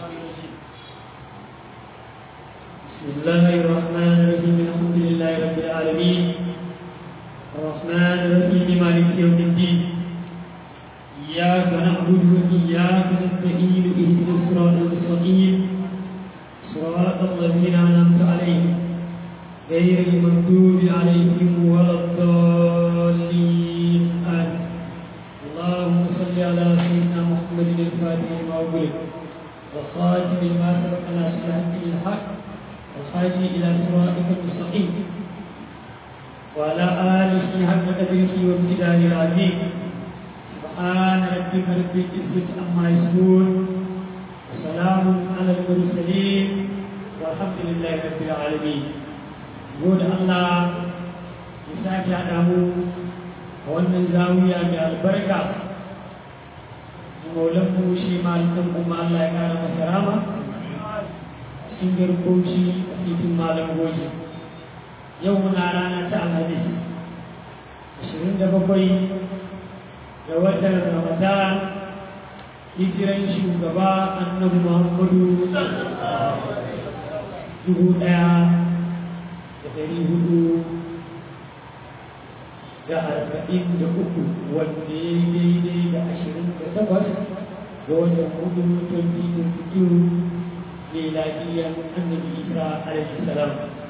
بسم الله الرحمن الرحيم الحمد لله رب العالمين الرحمن الرحيم مالك يوم الدين إياك نعبد وإياك نستعين اهدنا الصراط المستقيم صراط الذين أنعمت عليهم غير المغضوب عليهم ولا الضالين آمين اللهم صل على سيدنا محمد الفاتح لما أغلق والخاتم لما سبق ناصر الحق والهادي إلى صراطك المستقيم وعلى آله حق قدره وامتداد العظيم سبحان ربك رب العزة عما يصفون وسلام على المرسلين والحمد لله رب العالمين قول الله يساك أدامو wannan zawiya mai albarka maulanmu shi malikin kuma Allah ya kara masa rama cikin garkoci a titin malam goji yau muna rana ta alhamis ashirin da bakwai ga watan ramadan hijiran shugaba annabi muhammadu dubu ɗaya da ɗari hudu da arba'in da uku wanda ya yi daidai da ashirin da takwas ga watan hudu 2022 miladiyyar annabi isa alaihi salam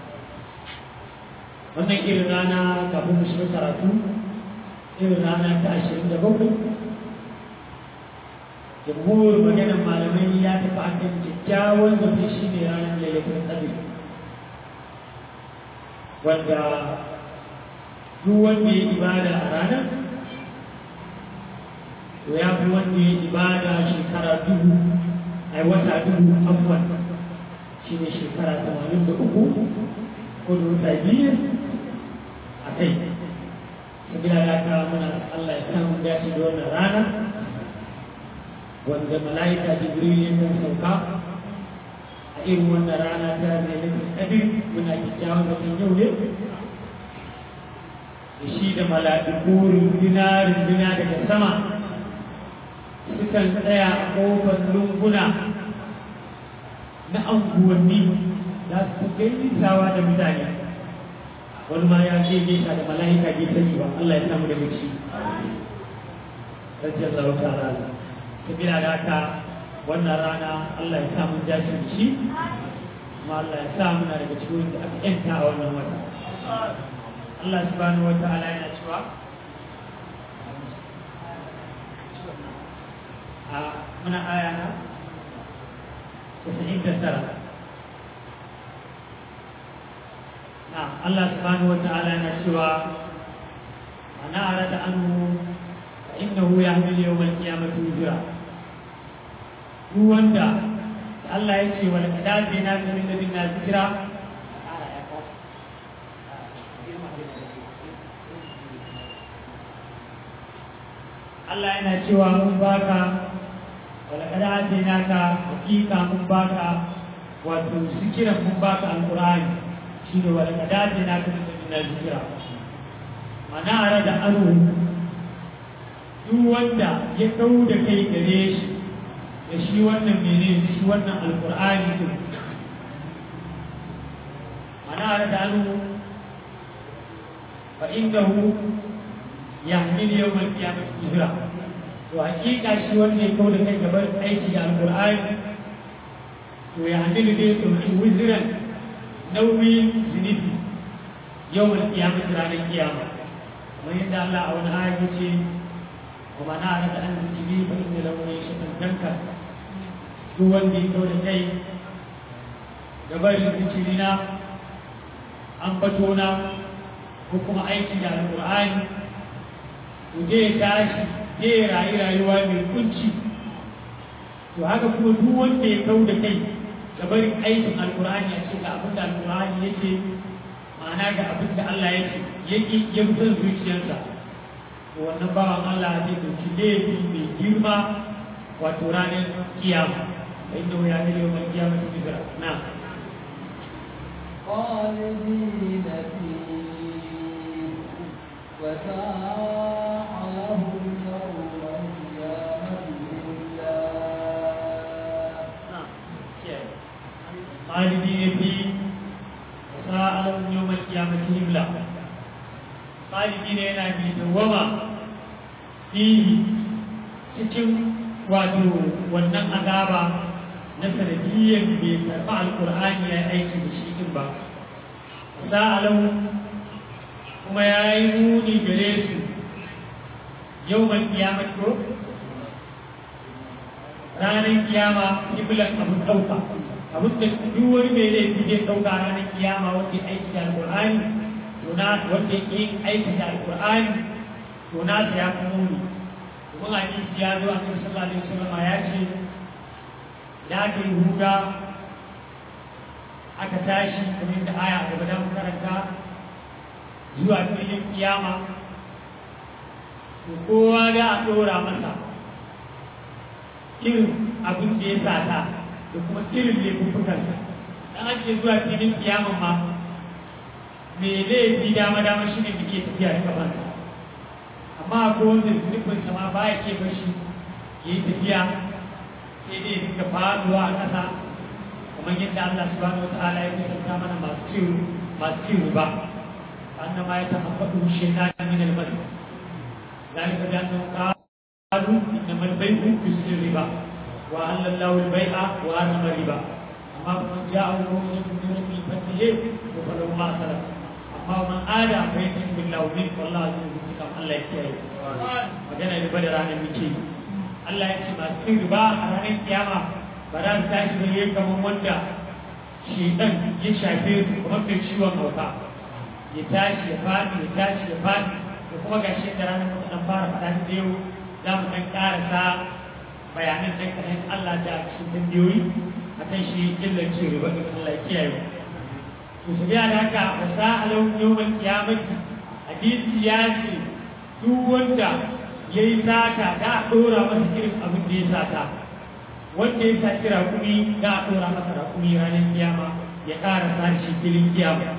wannan irin rana kafin mu shiga karatu irin rana ta ashirin da bakwai jamhur maganar malamai ya tafi akan kyakkyawan zafi shi ne ranar lailatul qadr wanda duk wanda ya ibada a ranar to ya fi wanda ya ibada shekara dubu a wata dubu abuwan shi ne shekara tamanin da uku ko da wata biyu a kai sabila da ka muna Allah ya samu dace da wannan rana wanda mala'ika jibril ya kan sauka a irin wannan rana ta lailatul qadr muna kyakkyawan zaton yau ne da shi da mala'iku runduna runduna daga sama sukan tsaya a ƙofar lunguna na anguwanni za su gaisawa da mutane wani ma ya ce gaisa da mala'ika bai sani ba Allah ya samu da gaci rajin zarauta rana sabila da haka wannan rana Allah ya samu dace da shi kuma Allah ya sa muna daga cikin da aka yanta a wannan wata Allah subhanahu wa ta'ala yana cewa a muna aya na 99 na Allah subhanahu wa ta'ala yana cewa ana arada anhu fa innahu yahmil yawm al-qiyamati wizra duk wanda Allah ya ce wal kadabina min ladina zikra Allah yana cewa mun baka wala kada adina ka hakika mun baka wato zikiran mun baka alqur'ani shine wala kada adina ka da zikira mana ara da anu duk wanda ya dau da kai gare shi da shi wannan mene shi wannan alqur'ani din mana ara da anu fa innahu yahmil yawm al-qiyamah hijra to hakika shi wanda ya kawo da kai gaban aiki da alqur'ani to ya hamilu dai ɗauki wuziran nauyin zunubi yawm al-qiyamah ranar kiyama kamar yadda Allah a wani aya ya ce wa mana arada an zikiri fa inna lahu shatan danka duk wanda ya kawo da kai gaban zikirina an bato na ko kuma aiki da alqur'ani zai tashi zai rayu rayuwa mai kunci to haka kuma duk wanda ya kau da kai ga barin aikin alkur'ani a cikin abin da alkur'ani ya ce ma'ana ga abin da Allah ya ce ya ƙi ya fitar zuciyarsa to wannan bawan Allah zai ɗauki laifi mai girma wato ranar kiyama fa inda ya ne yau mai kiyama ta bizira na خالدين فيه وساء لهم يوم القيامة إلا خالدين فيه وساء لهم يوم القيامة هملا خالدين yana mai dawama fihi cikin wato wannan azaba na sanadiyyar bai karɓi alƙur'ani ya aiki da shi din ba sa'alau kuma ya yi muni gare su yau mai kiyamar ko ranar kiyama iblan abin ɗauka abin da duk wani mai laifi zai ɗauka ranar kiyama wanda ya aiki da alƙur'ani to na wanda ya yi aiki da alƙur'ani to na ta ya fi muni kuma hadisi ya zo a kan sallallahu alaihi wasallam ya ce da aka yi huda aka tashi kamar da aya a gaba da karanta zuwa filin kiyama to kowa da a ɗora masa irin abin da ya sata da kuma irin laifuffukansa dan ake zuwa filin kiyama ma me laifi dama dama shi ne da ke tafiya da kafansa amma ko wanda zunubinsa ma ba ya ke bashi ya yi tafiya sai dai dinga faduwa a ƙasa kamar yadda Allah subhanahu wa ta'ala ya kusanta mana masu cin masu cin riba annama ya tafaffadu shaytan min al-mas zalika bi annahum qalu innama al-bay'u mislu riba wa ahalla Allahu al-bay'a wa harrama riba amma man ja'ahu mu'minun min rabbil fatihi wa falahu ma salaf amma man ada fa yatim billahi min wallahu azizun kam Allah ya kiyaye magana riba da ranar muke Allah ya ce masu cin riba a ranar kiyama ba za su tashi da yayin kamar wanda shedan ya shafe su kamar mai ciwon hauka ya tashi ya faɗi ya tashi ya faɗi da kuma ga shi da ranar mutum fara faɗa da yau za mu ɗan ƙarasa bayanan ɗan kaɗan Allah da cikin tambayoyi a kan shi illar ce riba da Allah ya kiyaye to su biya da haka ba sa alau yawon kiyamati hadisi ya ce duk wanda ya yi sata da a ɗora masa irin abin da ya sata wanda ya saci raƙumi da a ɗora masa raƙumi ranar kiyama ya ƙara sashi filin kiyama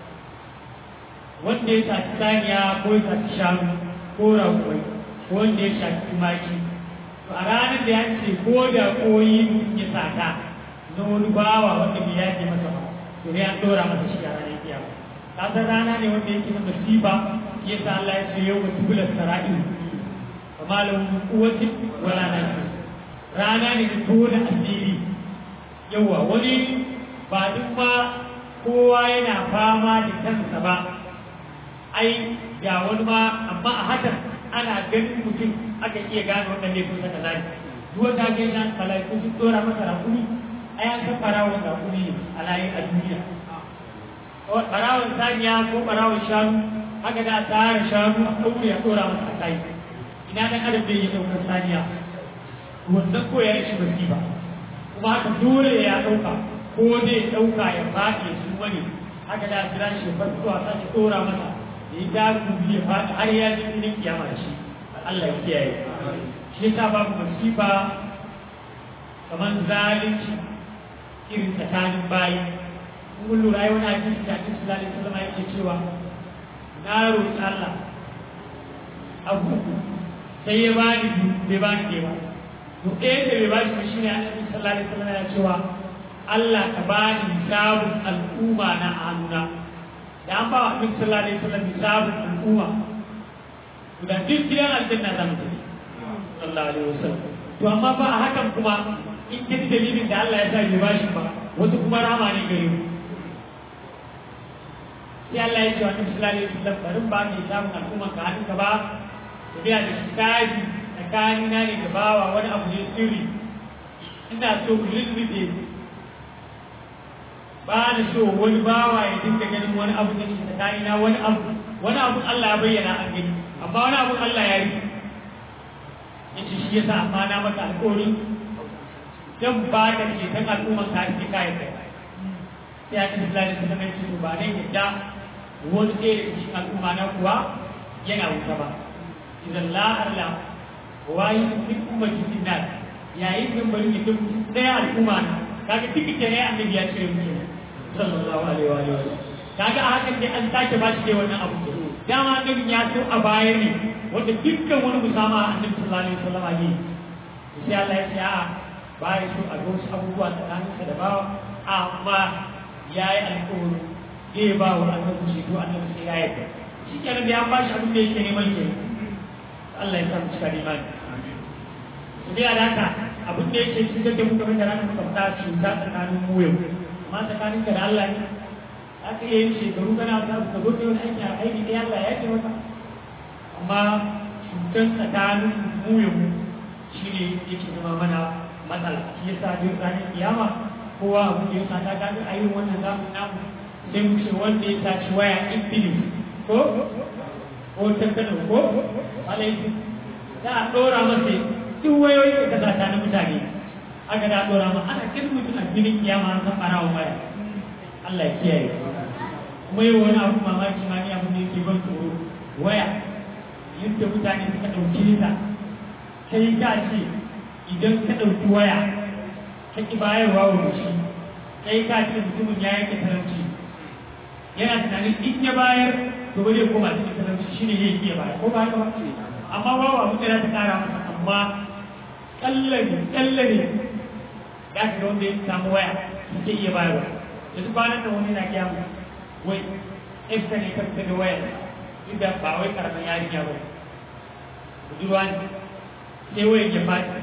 wanda ya shafi saniya ko ya shafi shanu ko rakwai ko wanda ya shafi tumaki to a ranar da ya ce ko da koyi mutum ya sata na wani bawa wanda bai yaje masa ba to ne an dora masa shi a ranar kiyama ka san rana ne wanda yake na masifa ya sa Allah ya ce yau wa tubular sara'in fa malam kuwati wala nafi rana ne da tona asiri yawa wani ba duk ma kowa yana fama da kansa ba ai ga wani ma amma a hakan ana ganin mutum aka iya gane wannan laifin sa kaza ne duk wanda ga yana malaiku sun dora masa rakumi ai an san barawon rakumi ne a layi a duniya barawon saniya ko barawon shanu haka da tsara shanu a ɗaure a dora masa a kai ina dan adam bai yi ɗaukar saniya wannan ko ya ishi basi ba kuma haka dole ya ɗauka ko zai ɗauka ya faɗi ya su wani haka da kira shi ya farko a sashi dora masa ya da gobe ya faɗi har ya ji filin kiyama da shi Allah ya kiyaye shi yasa babu masifa kamar zalunci irin tsakanin bayi kun lura yau na jin da Annabi sallallahu alaihi wasallam yake cewa na roƙi Allah abu sai ya bani bai bani ke ba to ɗaya da bai bani ba shine Annabi sallallahu alaihi wasallam ya cewa Allah ka bani hisabun al'umma na hannuna da an ba wa annabi sallallahu alaihi wasallam hisabun al'umma to da duk gidan aljanna za mu tafi sallallahu alaihi wasallam to amma ba a hakan kuma in kin dalilin da Allah ya sa bai bashi ba wasu kuma rama ne gare mu sai Allah ya ce wa annabi sallallahu alaihi wasallam barin ba ni hisabun al'umma ka hadin ka ba to biya da hisabi tsakanina ne da bawa wani abu ne sirri ina so ku lulluɓe ba da so wani bawa ya dinga ganin wani abu da ke tsakanina wani abu wani abu Allah ya bayyana an gani amma wani abu Allah ya yi ya ce shi yasa amma na maka alƙawari dan ba ka ce dan al'umman ka ake kayan kai sai ya tafi lalai su zama su ba ne yadda wani ɗaya da cikin al'umma na kuwa yana wuta ba idan la'arla wayi duk ummati sinnat yayin da bari ya duk ɗaya al'umma na kaga tikite ne annabi ya cire mutum sallallahu alaihi wa alihi kaga a hakan dai an sake ba shi dai wannan abu dama annabi ya so a baya ne wanda dukkan wani musama annabi sallallahu alaihi wasallam ne sai Allah ya ce a ba ya so a ga wasu abubuwa tsakaninsa da bawa amma ya yi alkawari zai ba wa annabi ceto annabi sai ya yarda shi kenan da ya ba shi abin da yake neman ke Allah ya sa mu cika imani su dai da haka abin da yake cutar da mu kamar da ranar muka fita cuta tsakanin mu yau amma tsakanin ka da Allah ne aka iya yin shekaru kana ta ka zo da wani aiki a aiki da Allah ya ce maka amma cutar tsakanin mu yau shi ne yake zama mana matsala shi yasa duk ranar kiyama kowa abu da ya sa ta gani a yin wannan zamu namu sai mu ce wanda ya saci waya infinite ko ko tattalo ko alaihi za a ɗora masa duk wayoyi da kasa ta na mutane aka da ɗora ma ana kin mutum a filin kiyama an san ɓarawa waya Allah ya kiyaye kuma yi wani abu mamaki ma ni abu ne ke ban tsoro waya yadda mutane suka ɗauke ta kai ka ce idan ka ɗauki waya ka ki bayarwa wa shi kai ka ce mutumin ya yanke talauci yana tunanin in ya bayar to ba zai koma cikin talauci shi ne zai iya bayar ko ba haka ba amma babu abin da za ta kara masa amma kallane kallane ya ka wanda ya samu waya suke iya bayarwa yanzu kwanan da wani na kiyamu wai ɗaya ne ka fita da waya duk da ba wai karamin yarinya ba budurwa ne sai wayan ya fadi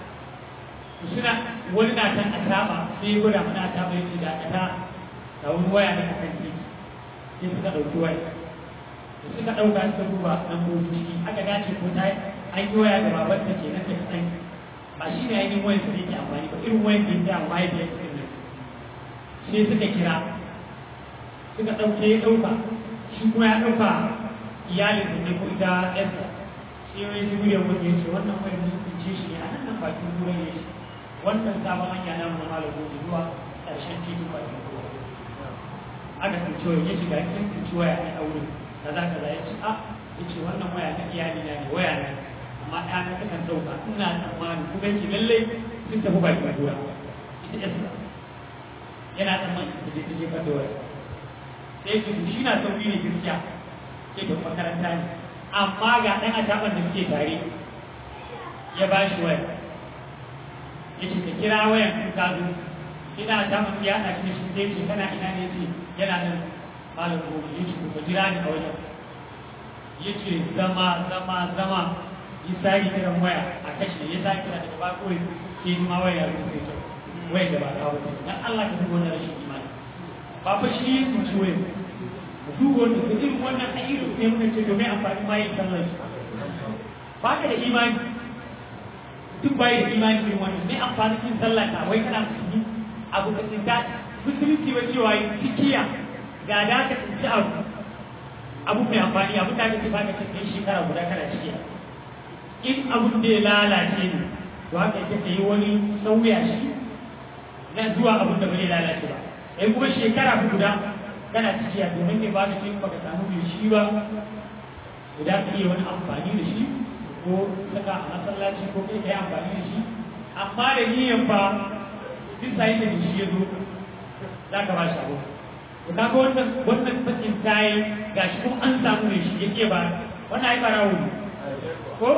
suna wani na can a saba sai ya gwada mana ta mai da ta da wani waya na kan titi sai suka ɗauki waya da suka ɗauka suka duba nan gobe ciki aka dace ko ta an yi waya da baban ta ke nan da kaɗan ba shi ne ainihin wayan da yake amfani ba irin wayan da yake amfani da yake nan sai suka kira suka ɗauke ya ɗauka shi kuma ya ɗauka iyalin da ne ko ita ɗansa sai wani jibi da wani ya ce wannan wayan da suka ce shi ne a nan bakin ruwan ya ce wannan sabon hanya na mu na malamu zuwa ƙarshen titin bakin ruwa aka tsinci waya ya shiga kin tsinci waya a aure kaza kaza ya ce a ya ce wannan waya na iyali na ne waya na amma ɗaya na takan ɗauka ina tsammani kuma yake lallai sun tafi baki ba duwa ita yasa yana tsammani ta je ta je ba da waya sai ya ce shi na sauri ne gaskiya sai ta makaranta ne amma ga ɗan ataban da suke tare ya ba shi waya ya ce ka kira wayan ka zo ina ataban ya haɗa shi da shi sai ce kana ina ne ce yana nan malam gobe ya ce ku jira ni a wajen ya ce zama zama zama ya sake kiran waya a kashe ya sake kira daga ba kawai sai ni ma waya ya rufe ta waya da ba ta wuce dan Allah ka dubo na rashin imani ba fa shi ya kuci waya mu dubo wanda da irin wannan ayyuka ne muka ce domin amfani ma yin sallar shi ba ka da imani duk bai da imani irin wannan ne amfani yin sallah ka wai kana musulmi abu da tsinta musulunci wa cewa yi tikiya ga da ka tsinci abu abu mai amfani abu da ka ce ba ka ce kai shekara guda kana ciki in abun da ya lalace ne to haka yake ka yi wani sauya shi na zuwa abun da bai lalace ba ai kuma shekara guda kana ciki a domin ne ba ka ce baka samu mai shi ba guda ka iya wani amfani da shi ko saka a masallaci ko kai ka yi amfani da shi amma da niyan ba duk sai da shi ya zo za ka ba shi abu to kaga wannan wannan sakin tayi gashi kuma an samu ne shi yake ba wannan ai barawo ne ko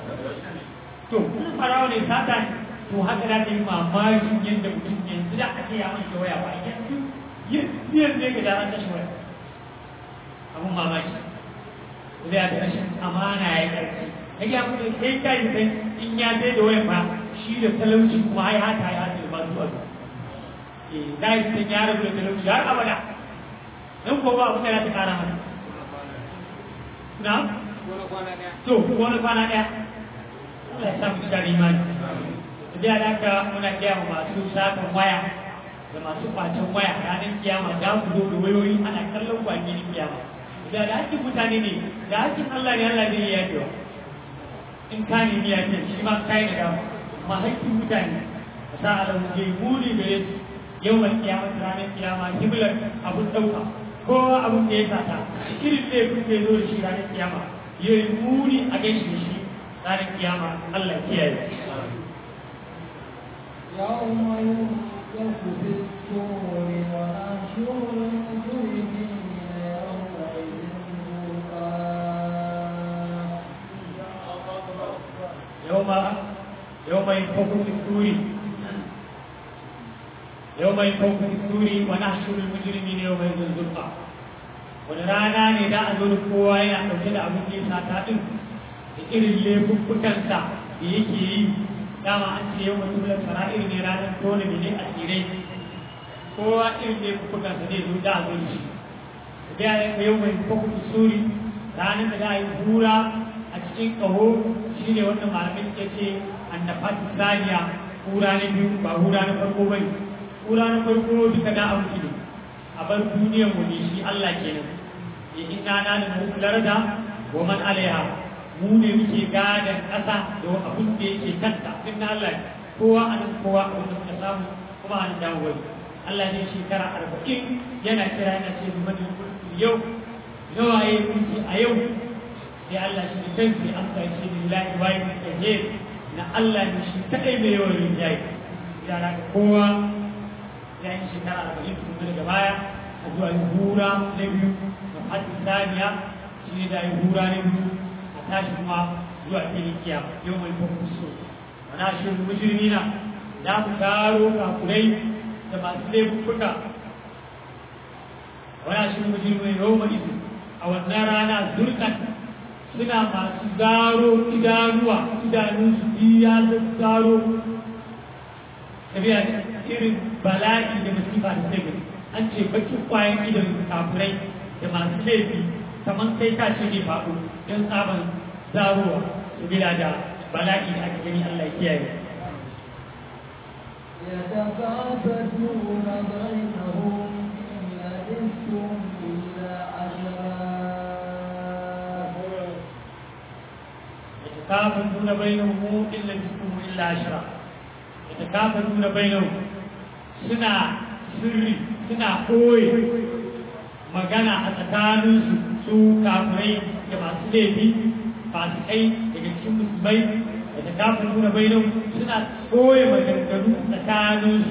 to kuma barawo ne sata ne to haka da ta yi mamakin yadda mutum yanzu da ake ya mai waya ba yanzu yanzu ne ga daren kashe waya abun mamaki zai da rashin amana ya karfi ya ga mutum kai kai sai in ya sai da waya ba shi da talauci kuma ai hata ya hata ba zuwa eh da yi sai ya rabu da talauci har abada dan ko ba abin da ya ta kara mana na to wani kwana daya Allah ya sa mu cikin imani da da ka muna kiya masu satan waya da masu kwacen waya ranar kiyama da ku zo da wayoyi ana kallon ku a gidan kiyama da da hakkin mutane ne da hakkin Allah ne Allah ne ya yi in ka ne ya ce shi ma kai da dama amma hakkin mutane sa alam ke muni gare su yau mai kiyama ranar kiyama hiblar abun dauka kowa abun da ya sata irin da ya kuke zo da shi ranar kiyama ya yi muni a gaishe da shi ranar kiyama Allah kiyaye يوم ينفخ في الصور ونحشر المجرمين يومئذ زرقا يوم يوم ينفخ في الصور yau mai kawkar turi wa na shirin mujirmi ne yau mai zunzurfa wani rana ne da a zo da kowa yana ɗauke da abin da ya sata ɗin da irin laifuffukansa da yake yi dama an ce yau mutum da fara'ir ne ranar tona ne a tsirai kowa irin laifuffukansa ne zo da a zo da shi da ya yi yau mai kawkar turi ranar da za a yi hura a cikin ƙaho shi ne wannan malamin ke ce annafati saniya hura na biyu ba hura na farko ba ne hura na farko duka da abu ne a bar duniyar mu ne shi Allah kenan ya inna na da mulkular da wa man alaiha mu ne muke gadan ƙasa da abin da yake kanta din na Allah kowa a nan kowa a wanda muka samu kuma an dawo wani Allah ne shekara arba'in yana kira yana ce mu mani yau nawa ya yi a yau sai Allah shi da kansa ya amsa shi lillahi wa yi kahir na Allah ne shi kadai mai yawan rinjaye ya na kowa ya yi shekara arba'in kuma daga baya a zuwa yi hura na biyu da hadi saniya shi ne da yi hura na biyu a tashi kuma zuwa filin kiyama yau mai kuma so wana shi mujirmi na za mu taro kakurai da masu laifuka wana shi mujirmi yau mai izini a wannan rana zurkan suna masu zaro idanuwa idanunsu biya da zaro tafiya irin bala'i da masifa da sai gani an ce bakin kwayan idan kafurai da masu laifi kamar kai ka ce ne faɗo don tsaban zarowa sabila da bala'i da aka gani Allah ya kiyaye يتخافتون بينهم إن لبثتم إلا عشرا يتكافلون بينهم إن لبثتم إلا عشرا يتكافلون بينهم سنا سري سنا قوي magana a tsakaninsu su kafirai da masu laifi fasikai daga cikin musulmai da ta kafin nuna bainan suna koye maganganu tsakaninsu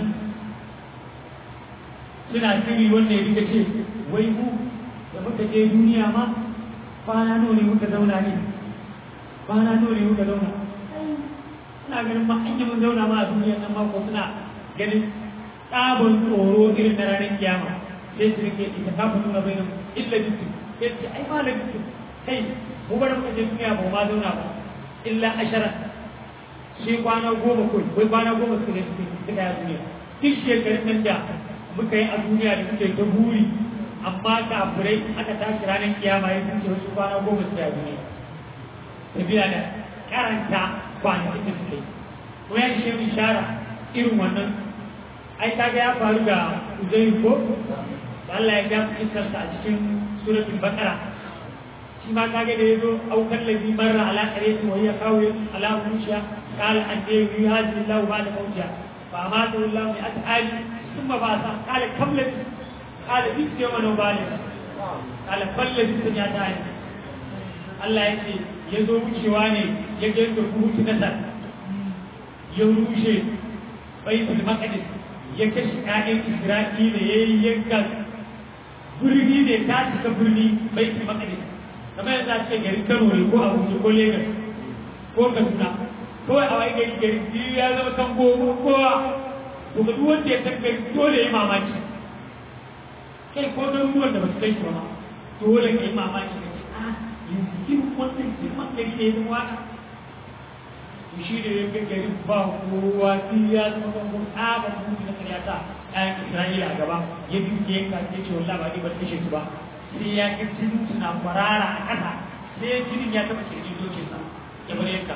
suna shiri wanda ya rika ce wai mu da muka je duniya ma kwana nawa ne muka zauna ne kwana nawa ne muka zauna suna ganin ma an yi mun zauna ma a duniya nan mako suna ganin tsabon tsoro irin na ranar kiyama sai su rike ita kafin nuna bai nan illa bisu sai ce ai ma bisu kai mu bar muka je duniya ba ma zauna ba illa ashara shi kwana goma kawai wai kwana goma suka ne suka suka yi a duniya duk shekarun nan da muka yi a duniya da muke ta buri amma kafirai aka tashi ranar kiyama ya sun ce wasu kwana goma suka yi a duniya tafiya da karanta kwanakin da suka yi kuma ya shi ishara irin wannan ai kaga ya faru da uzai ko Allah ya ga iskarsa a cikin suratul baqara shi ma kage da yazo aukar ladhi marra ala qaryati wa hiya qawi ala mushiya qala an yi hadhihi Allah ba'da mawtiha fa amatu Allah bi at'ali thumma ba'atha qala kam ladhi qala bi yawma nubali qala fal ladhi tunyata Allah ya ce ya zo wucewa ne ya ga yadda kuhutu nasar ya rushe baitul maqdis ya kashe ƴaƴan Isra'ila ya yi yanka birni ne ta cika birni baitul maqdis kamar yanzu a ce garin Kano ne ko Abuja ko Lagos ko Kaduna kawai a wai gari gari biyu ya zama kan gobe kowa to ga duk wanda ya san gari dole ya mamaki kai ko garuruwan da ba su kai shi ba ma dole ka yi mamaki ka ce ah yanzu irin wannan girman gari ne ya zama wata to shi da yankin gari ba kowa sai ya zama bangon tsabar mutu na karyata ɗayan isra'ila a gaba ya bi ke yanka ya ce wallah ba ni ba kashe su ba sai ya ga jinin suna kwarara a ƙasa sai jinin ya taɓa kirjin dokin sa ya bar yanka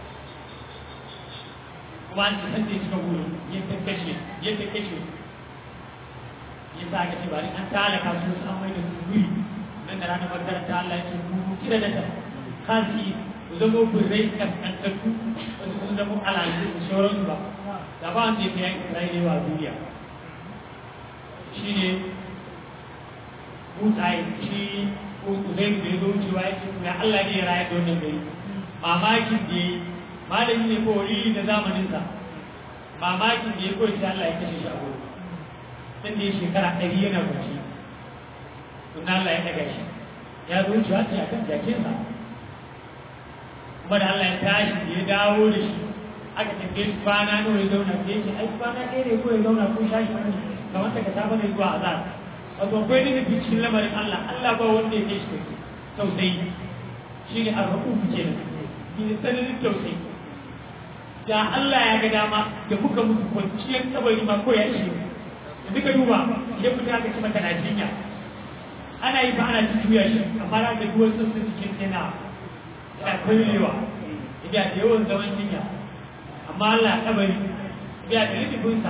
kuma an ce san da ya cika wuri ya ta kashe ya ta kashe ya sa aka ce bari an talaka su su an mai da su wuri nan da ranar makaranta Allah ya ce mu kira da ta kasi ku zama birrai kaskantattu wasu sun zama alalu da sauransu ba da ba wanda ya fi yankin isra'ila a duniya shi ne mutsaye shi zai da ya zo cewa ya ce ya Allah ne ya rayar da wannan gari mamakin da ya yi malami ne ko wani da zamaninsa mamakin da ya koyi sai Allah ya kashe shi a gudu sun da ya shekara ɗari yana bacci sun Allah ya ɗaga shi ya zo cewa ta yakan jakinsa kuma da Allah ya tashi da ya dawo da shi aka tambaye shi kwana nawa ya zauna sai ce ai kwana ɗaya ne ko ya zauna ko shashi wani kamar daga safe ne zuwa azhar wato akwai ne nufi cikin lamarin Allah Allah ba wanda ya kai shi kai tausayi shi ne arrafu ke nan shi ne tsananin tausayi da Allah ya ga dama da muka mutu kwanciyar kabari ma ko ya ishe da duka duba idan mutum aka ci mata na jinya ana yi ba ana ci juya shi amma na ga duwar sassan cikin yana yana kwallewa idan da yawan zaman jinya amma Allah kabari ya da littafinsa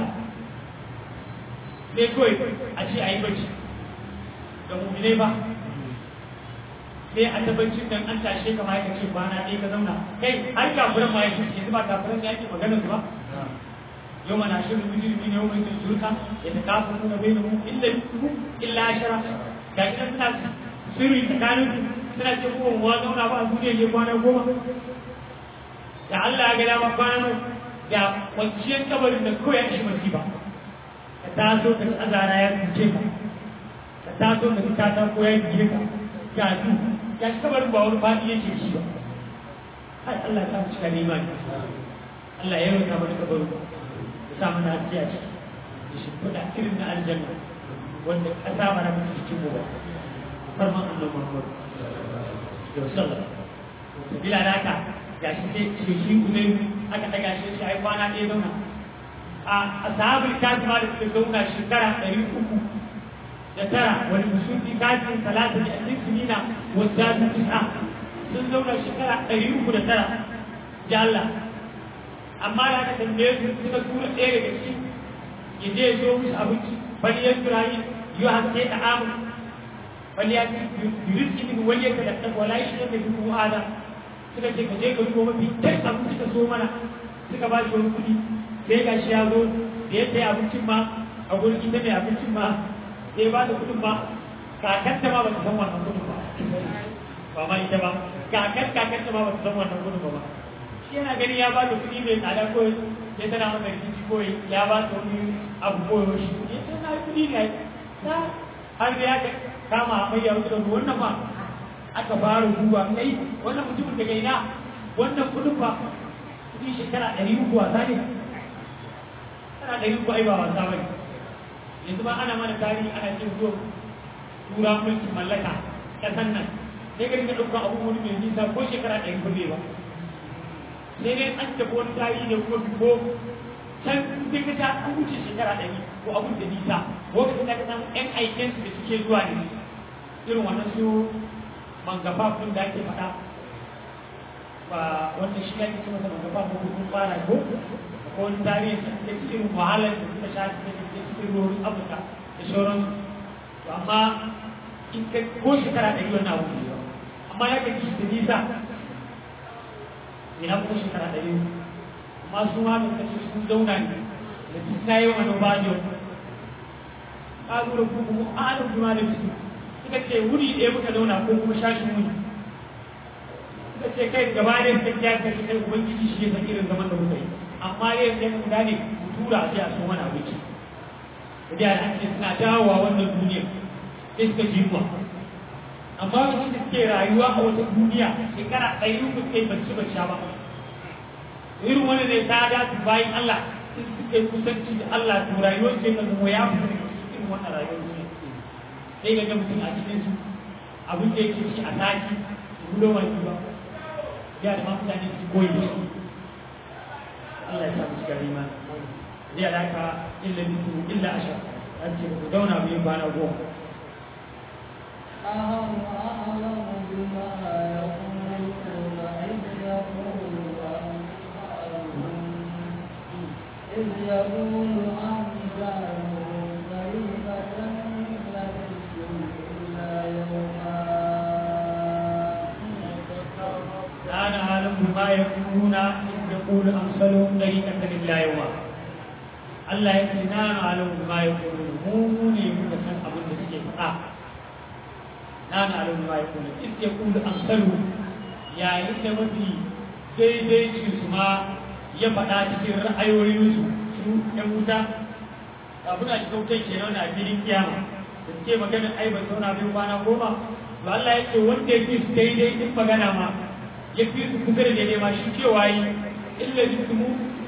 sai kawai a ce a yi bacci da mummune ba sai a tabbacin dan an tashe ka ma ya ce kwana ɗaya ka zauna kai har kafuran ma ya ce yanzu ba kafuran ya ke maganar su ba yau mana shirin mujirmi ne yau mai turka ya ta kafa nuna bai da mu illa illa ashara ga ina suna sirri tsakanin su suna ce ko wa zauna ba a duniya ke kwana goma da Allah ya ga dama kwana da kwanciyar kabarin da kawai ya shi masifa ka taso ka ci azara ya cuce ka ka taso ka ci kata ko ya cuce ka ga su ga shi kabarin ba wani fadi yake shi ba ai Allah ta cika nema ne Allah ya yi mana kabarin ya sa mana haske a ciki da shi kuɗa irin na aljanna wanda ƙasa mana mutu cikin mu ba farman Allah Muhammad da sallah sabila da haka ga shi sai shi shi uzai aka daga shi shi ai kwana ɗaya zauna a ashabul kafi ma da suka zauna shekara ɗari uku da tara wani musulmi kafin talata da ɗin sinina wadda ta tisa sun zauna shekara ɗari uku da tara da Allah amma da aka tambaye su suka tura ɗaya daga ciki ya je ya zo musu abinci bani ya turayi yi haske da amu bani ya yuris ibn wani ya kada wala shi ne da duk wa'ada suka ce ka je ka dubo mafi dai abinci ka so mana suka ba shi wani kuɗi sai ga shi ya zo da ya sayi abincin ma a gurin ita mai abincin ma sai ba da kuɗin ma kakanta ma ba ta san wannan kuɗin ba ba ma ita ba kakan kakanta ma ba ta san wannan kuɗin ba ba shi yana gani ya ba da kuɗi mai tsada ko ya tana masa rikici ko ya ba ta wani abu ko ya shi ya ce na kuɗi ne ta har da ya kama hamayya wasu da wannan ma aka fara duba kai wannan mutumin daga ina wannan kuɗin ba kuɗi shekara ɗari uku wasa ne ana ɗari uku ai ba wasa ba ne yanzu ba ana mana tarihi ana cin zuwa tura mulkin mallaka ƙasan nan sai ka dinga ɗaukar abubuwan mai nisa ko shekara ɗari ko ba sai dai an tafi wani tarihi da kuma ko can sai ka ta an wuce shekara ɗari ko abun da nisa lokacin da ka samu ƴan aikin su da suke zuwa ne irin wannan su mangafa kun da ake faɗa ba wanda shi ake ce masa mangafa ko kun fara ko ko wani tarihi da suke cikin wahalar da suka sha da suke cikin ruwan afirka da sauransu to amma in ka ko shekara ɗari wannan abu ne amma ya ka ci da nisa ina kuma shekara ɗari amma su ma da kace sun zauna ne da duk na yi wani bajo ka lura ko kuma alim kuma da su suka ce wuri ɗaya muka zauna ko kuma shashin wuni suka ce kai gaba da suka kiya kai kai ubangiji shi ya san irin zaman da muka yi amma dai sai mun gane mu tura a a so mana abinci da da ake suna dawowa wannan duniya sai suka ji mu amma wasu da suke rayuwa a wata duniya shekara ɗari uku suke bacci bacci ba irin wani ne ta dace bayan Allah sun suke kusanci da Allah to rayuwar ce kan zama ya fita daga cikin wannan rayuwar duniya sai ga ga mutum a cikin su abin da yake ci a sati su gudo wani ba ya da ma mutane su koyi da shi Allah ya sa mu cikin rima zai alaka illa bisu illa ashar an ce ku dauna mu yin bana goma أهم أعلم بما يقولون إذ يقول أمثالهم إذ يقول أمثالهم كلمة لبثتم إلا يوما أنا أعلم بما يقولون إذ يقول أمثالهم طريقة إلا يوما Allah ya ce na alam ma ya kulu mu ne muka san abin da suke faɗa na na alam ma ya kulu in ya kulu amsalu yayin da mafi daidai su ma ya faɗa cikin ra'ayoyinsu su ɗan wuta abin da cikin wutan ke nuna a filin kiyama da suke magana ai ba zauna bai kwana goma to Allah ya ce wanda ya fi su daidai din magana ma ya fi su kusa da daidai ma shi cewa yi illa jismu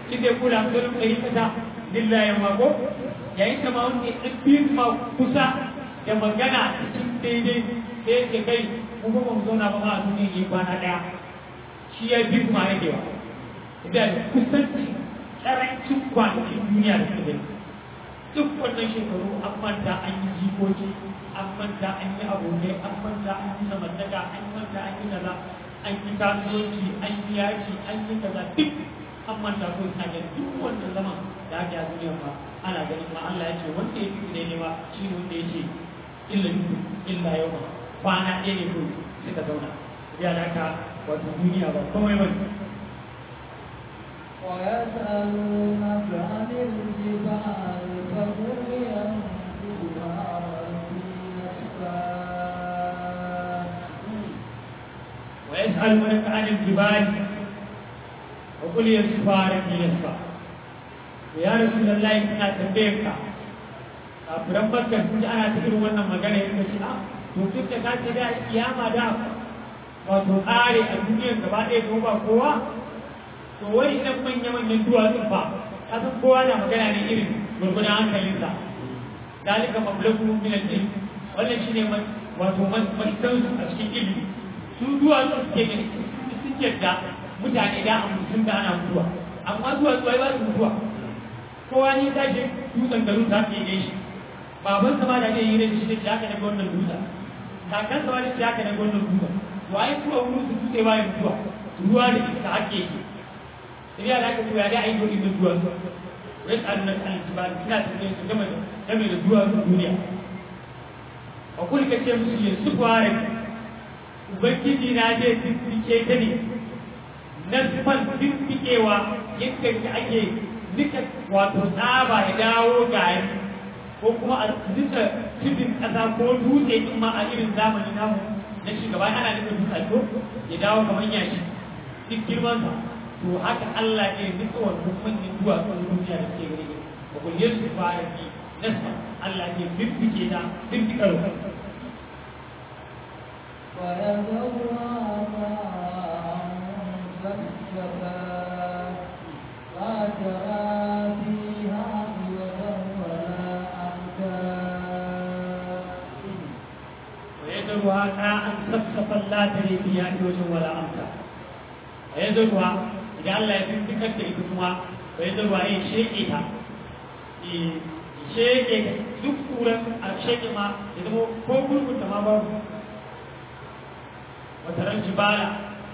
inda ya kula da ɗari kasa lillahi ma ko yayin da ma wanda ya ɗin ma kusa da magana cikin daidai sai ya kai mu ba mu zauna ba ma a duniya ne kwana ɗaya shi ya bi kuma rage ba da kusanci ƙarancin kwanakin duniya da suke duk wannan shekaru an manta an yi jikoki an manta an yi abokai an manta an yi zamantaka an manta an yi kaza an yi kasuwanci an yi yaki an yi kaza duk an manta ko ina ga duk wannan zaman da ake a duniya ba ana ganin ma Allah ya ce wanda ya fi ne ba shi ne wanda ya ce illa illa yau ba kwana ɗaya ne ko suka zauna ya da ka wato duniya ba komai ba ويسألونك عن الجبال فقل ينسفها ربي نسفا ويسألونك عن الجبال وقل ينسفها ربي نسفا ya rasulullahi ina tambayar ka kafiran bakar sun ji ana ta irin wannan magana ya ce a to duk da ka ce da kiyama da wato tsare a duniyar gaba ɗaya ko ba kowa to wai idan manya manyan duwatsu ba ka san kowa na magana ne irin gurgunan hankalinsa dalika mablagu min al-ilm wannan shine wato masdan a cikin ilimi su duwatsu suke ne sun yadda mutane da a mutum da ana mutuwa amma duwatsu ai ba su mutuwa kowa ne ta ce dutsen garin ta ke shi baban sa ma da zai yi da shi da shi haka daga wannan dutsen kakan sa ma da shi haka daga wannan dutsen to ai kuwa wurin su dutse ba ya mutuwa ruwa da iska hake yake sai ya da aka koya da ai gurin da duwa su wai tsarin nan kan ba ina tambaye su game da game da duwa su duniya a kulli kace musu ne su fare ubangiji na je tsike ta ne nan fan tsikewa yadda ake nika wato tsaba ya dawo gari ko kuma a nika tudun ƙasa ko dutse in ma a irin zamani namu na shugaba ana nika dutse ko ya dawo kamar yashi duk girman sa to haka Allah ne nika wannan manyan duwatsun duniya da suke gani ba ku yi su fara bi nasa Allah ne bibbike ta bibbika ruwa ويذرها ماء فسفا لا ترى فيها عوجا ولا أمتا ويذرها ماء سفسفا لا تري فيها عوجا ولا أمتا ويذرها إذا الله يبين da ita kuma ويذرها إيه شيئها sheke duk kuran a sheke ma ya zama ko gurgunta ma babu wata ran jibala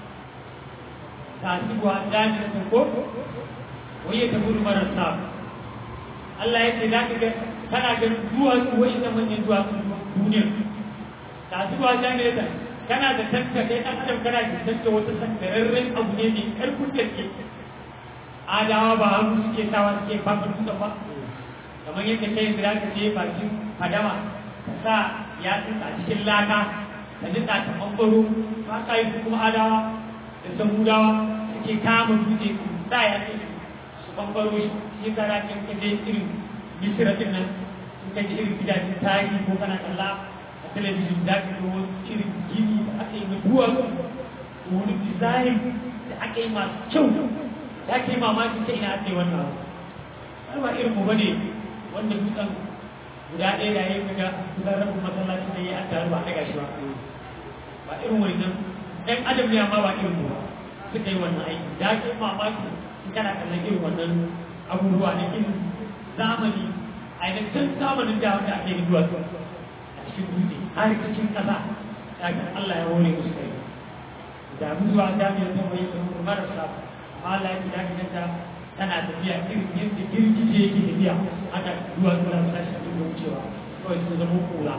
ta sibuwa jami'in ko wai ta gudu marar sa Allah ya ce za ka ga kana ganin duwatsu wai da manyan duwatsu duniyar ta zuwa jami'a kana da tanka kai ɗan adam kana da tanka wata sankararren abu ne mai ƙarfin gaske adawa ba hannu suke sawa suke fafa dutsen ba kamar yadda kai yanzu za ka je bakin fadama ka sa yatsun a cikin laka ka nika ta ɓangaro ba ka yi kuma adawa da samudawa suke kama dutse su sa yatsun su ɓangaro shi shi ka za ka je irin misira din nan in ka ji irin gidajen tarihi ko kana kalla a talabijin za ka ga wani irin gini da aka yi mai duwatsu da wani design da aka yi masu kyau da aka yi mamaki ta ina aka yi wannan abu ba irin mu bane wanda dutsen guda ɗaya da ya yi kaga kusan rabin masallaci da ya an taru ba a daga shi ba ba irin wannan ɗan adam ne amma ba irin mu ba suka yi wannan aiki da aka yi mamaki in kana kallon irin wannan abubuwa na irin zamani a yankin zamanin da wanda ake yi duwatsu a cikin dutse har cikin ƙasa kafin Allah ya hore musu kai da zuwa jami'ar ta mai kuma marasa amma Allah ya da ganta tana tafiya irin yadda girgije yake tafiya haka zuwa zuwa su tashi cikin da wucewa kawai sun zama kura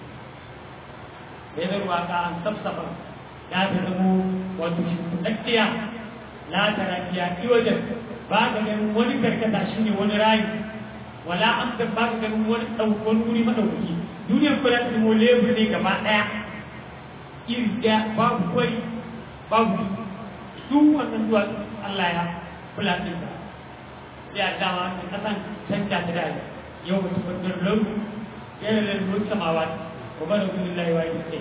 da ruwa ka an safsafa ya ta zamo wato shimfiɗaɗɗiya la tarafiya iwajen ba ka ganin wani karkata shine wani rayu wala amsa ba ka ganin wani ɗaukar wuri maɗaukaki duniyar kuma ta zama lebur ne gaba ɗaya iri ɗaya babu kwari babu su wannan zuwa Allah ya kula da ita sai a dama da kasan canja ta dai yau mutum bandar lauru yana da ruwan samawa ko ba da gudun layi waye da ke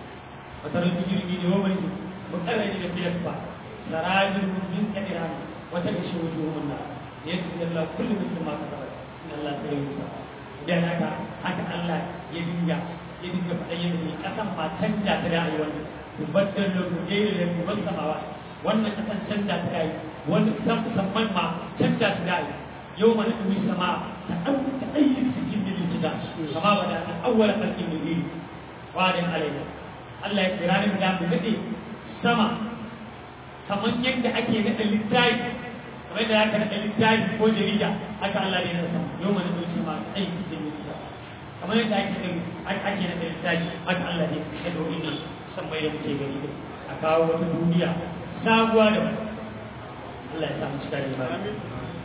wata rantsu jirgi ne wani mu tsara ne da biyar ba sarajin min kadira wata da shi wuce wannan da ya tsaye Allah kullum mutum ma ka saba in Allah sai ya musa idan haka haka Allah ya dinga ya dinga faɗa yadda ne ƙasan ma canja ta ra'ayi wannan tubaddal da kujeri da tuban samawa wannan ƙasan canja ta ra'ayi wani san musamman ma canja ta ra'ayi yau mana ɗumi sama ta ɗan ta ɗayyin cikin bilin gida kama ba da an awwala ƙarfin da biyu wadin alaina Allah ya kira ni da mu daɗe sama kamar yadda ake naɗa littafi kamar da aka naɗa littafi ko jarida haka Allah ne na sama yau mana ɗumi sama ta ɗayyin cikin bilin gida kamar yadda ake naɗa ake naɗa littafi haka Allah ne ya ɗauki nan san mai da muke gani a kawo wata duniya sabuwa da Allah ya samu cika da imani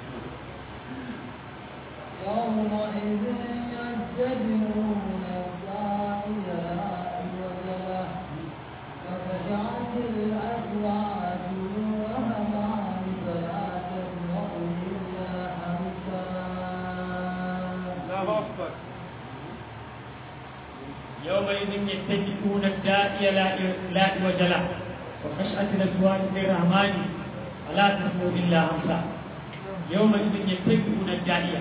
يومئذ يتبعون الداعي لا عوج له وخشعت الأصوات للرحمن فلا تسمع إلا همسا يومئذ يتبعون الداعي لا لا عوج له وخشعت الأصوات للرحمن فلا تسمع إلا همسا يومئذ يتبعون الداعي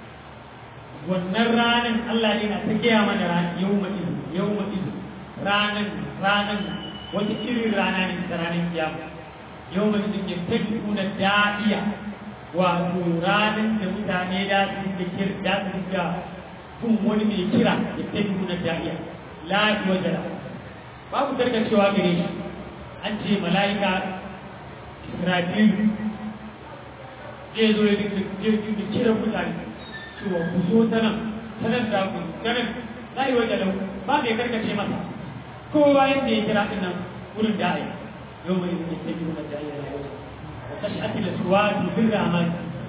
wannan ranar Allah ne na ta gaya mana ranar yau ma'izu yau ma'izu ranar ranar wata irin rana ne ta ranar kiyama yau ma'izu ya tafi kuna da'iya wato ranar da mutane da su da kir da su da kun wani mai kira ya tafi kuna da'iya la wajala babu karkacewa gare shi an ce mala'ika Israfilu zai zo ya dinga kira mutane cewa ku zo ta nan ta nan da ku ta nan za yi wajen lau ba mai karkace masa kowa yadda ya kira ɗin nan wurin da ai yau mai yi ta biyu na jayi da yau wa kashi ake da suwa dubin ramar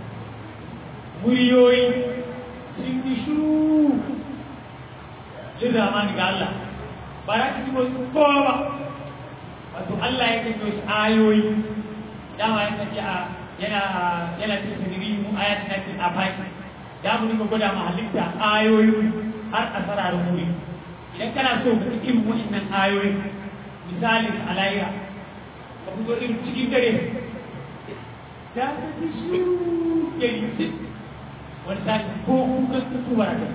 muryoyi sun yi shuru jin ramar ga Allah ba za ka ji wasu kowa ba wato Allah ya kai wasu ayoyi dama ya kace a yana yana cikin sirri mu ayatin na cikin afaki da mu dinga gwada ma halitta ayoyi har a sararin wuri idan kana so ka cikin wa'annan ayoyi misalin alayya ka fito irin cikin dare da ka ji shiru ya yi wani sati ko kukan tutu ba da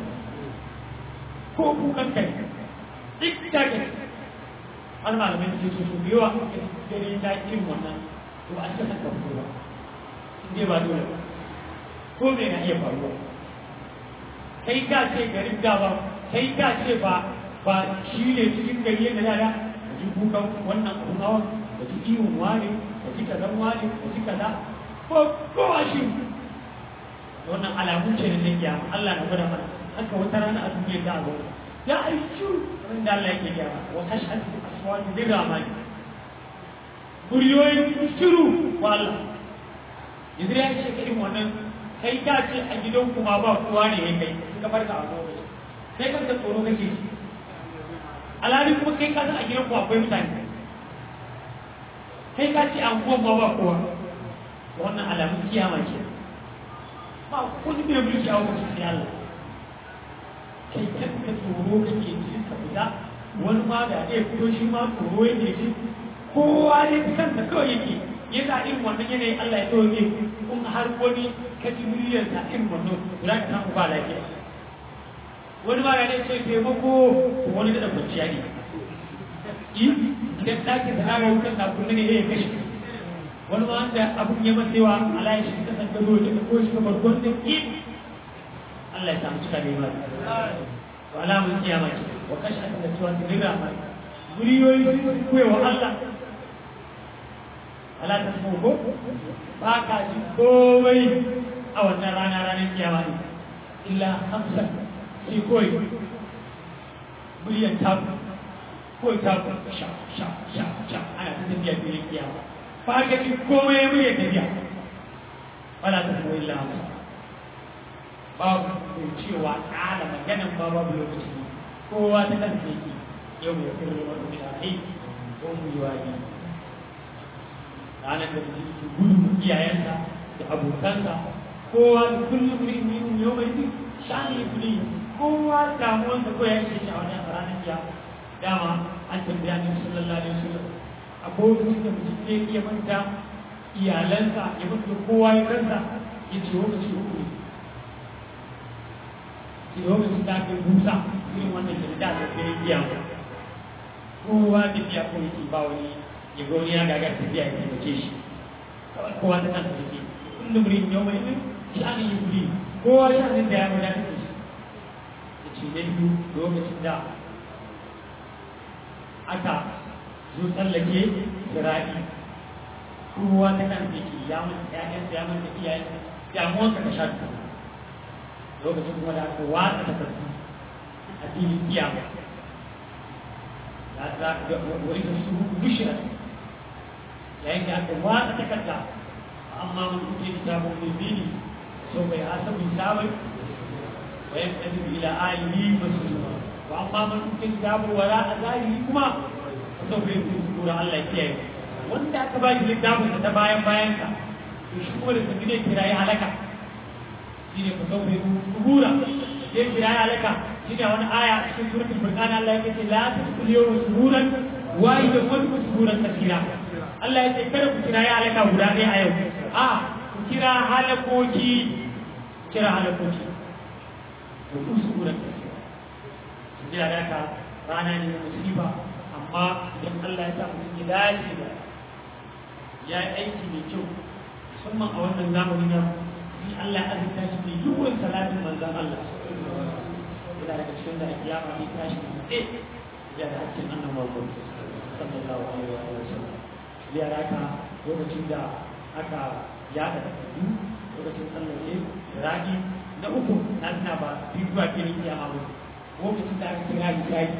ko kukan kai duk da ke har malamai su ce su yawa dare ta irin wannan to an ta saka fito ba in dai ba dole ba ko me na iya faruwa kai ka ce garin da ba kai ka ce ba ba shi ne cikin gari yadda da da ka ji kukan wannan abun hawan ka ji ihun wani ka ji kazan wani ka ji kaza ko kowa shi wannan alamun ce da zai kiyama Allah na gwada mana haka wata rana a duniya ta zo ya aishu ran da Allah yake kiyama wa tashhadu aswatu lirrahmani muryoyin shiru wa Allah yanzu ya ce irin wannan kai ka ce a gidan kuma ba kowa ne ya kai suka farka a lokaci sai kanka tsoro kake shi alhali kuma kai ka san a gidan kuma akwai mutane kai ka ce an kuma ba ba kowa wannan alamun kiyama ce ba wani mai mulki a wasu sai Allah kai kanka tsoro kake ji ka fita wani ma da ya fito shi ma tsoro yake ji kowa ne kansa kawai yake yana irin wannan yanayin Allah ya tsoye kun har wani kaji miliyan ta irin wannan za ka samu ba lafiya wani ma yana ce taimako wani da kwanciya ne idan ɗakin da ana wutar na kunne ne ya kashe wani ma wanda abun ya matsewa Allah ya shi kasan gado da ko shi kamar gwanda ki Allah ya samu cika da yi mata to alamun kiyama ce wa kashe aka da cewa ta rira mai muriyoyi sun kuwa Allah ala ta ko ba ka ji komai a wannan rana ranar kiyama ne illa hamsan sai kawai miliyan taku kawai taku sha sha sha sha ana ta tafiya filin kiyama ba ka ji komai miliyan tafiya wala ta ko illa hamsan babu mai cewa ƙala maganan ba babu lokaci kowa ta kansa yake yau ya kirri wani shahi ko mu yi wani ranar da mutum ke gudu iyayensa da abokansa kowa da kullum ne ne ne yau mai duk shani kuli kowa damuwansa ko ya ce shi a wannan ranar ya dama an tambaya ne sallallahu alaihi wasallam abokin da mutum ne iya manta iyalansa ya mutu da kowa ya kansa ya ce lokaci uku ne ce lokacin da aka yi busa irin wannan da da aka kai biya kowa da biya ko yake ba wani ya ga wani ya gagar tafiya ya taimake shi kawai kowa ta kansa yake kullum rin yau mai min sha'anin yi kuli kowa sha'anin da ya wadatar da shi ya ce na biyu lokacin da aka zo tsallake sira'i kowa ta kan ke ya mun ƴaƴan ya mun da iyayen damuwar ka ta sha duka lokacin kuma da aka watsa ta karfi a filin kiyama ya za ka ga wani da su bishira yayin da aka watsa ta karta amma mun kuke kitabun mulmini sau bai hasabu hisabai wa yaqtadi ila alihi masrura wa amma man kuke kitabun wala azali kuma sau bai kura Allah ya kiyaye wanda aka ba shi littafin ta bayan bayan ka to shi kuma da sun ne kirayi halaka shi ne kusan bai kubura sai kirayi halaka shi ne wani aya a cikin suratul furqan Allah ya ce la tasqul yawma suburan wa idan wani suburan kasira Allah ya ce kada ku kirayi halaka guda ɗaya a yau a ku kira halakoki kira halakoki ku ku suburan kasira jira da ka rana ne na musiba amma idan Allah ya sa mutum ya dace da ya yi aiki mai kyau musamman a wannan zamani na in Allah ya azurta shi mai yawan salatin manzan Allah yana daga cikin da kiyama ne tashi da tsaye ya da hakkin annan mako sallallahu alaihi wa sallam ya raka lokacin da aka yada takardu lokacin tsallake ragi na uku na tuna ba biyu zuwa filin kiyama ba lokacin da aka kira hisabi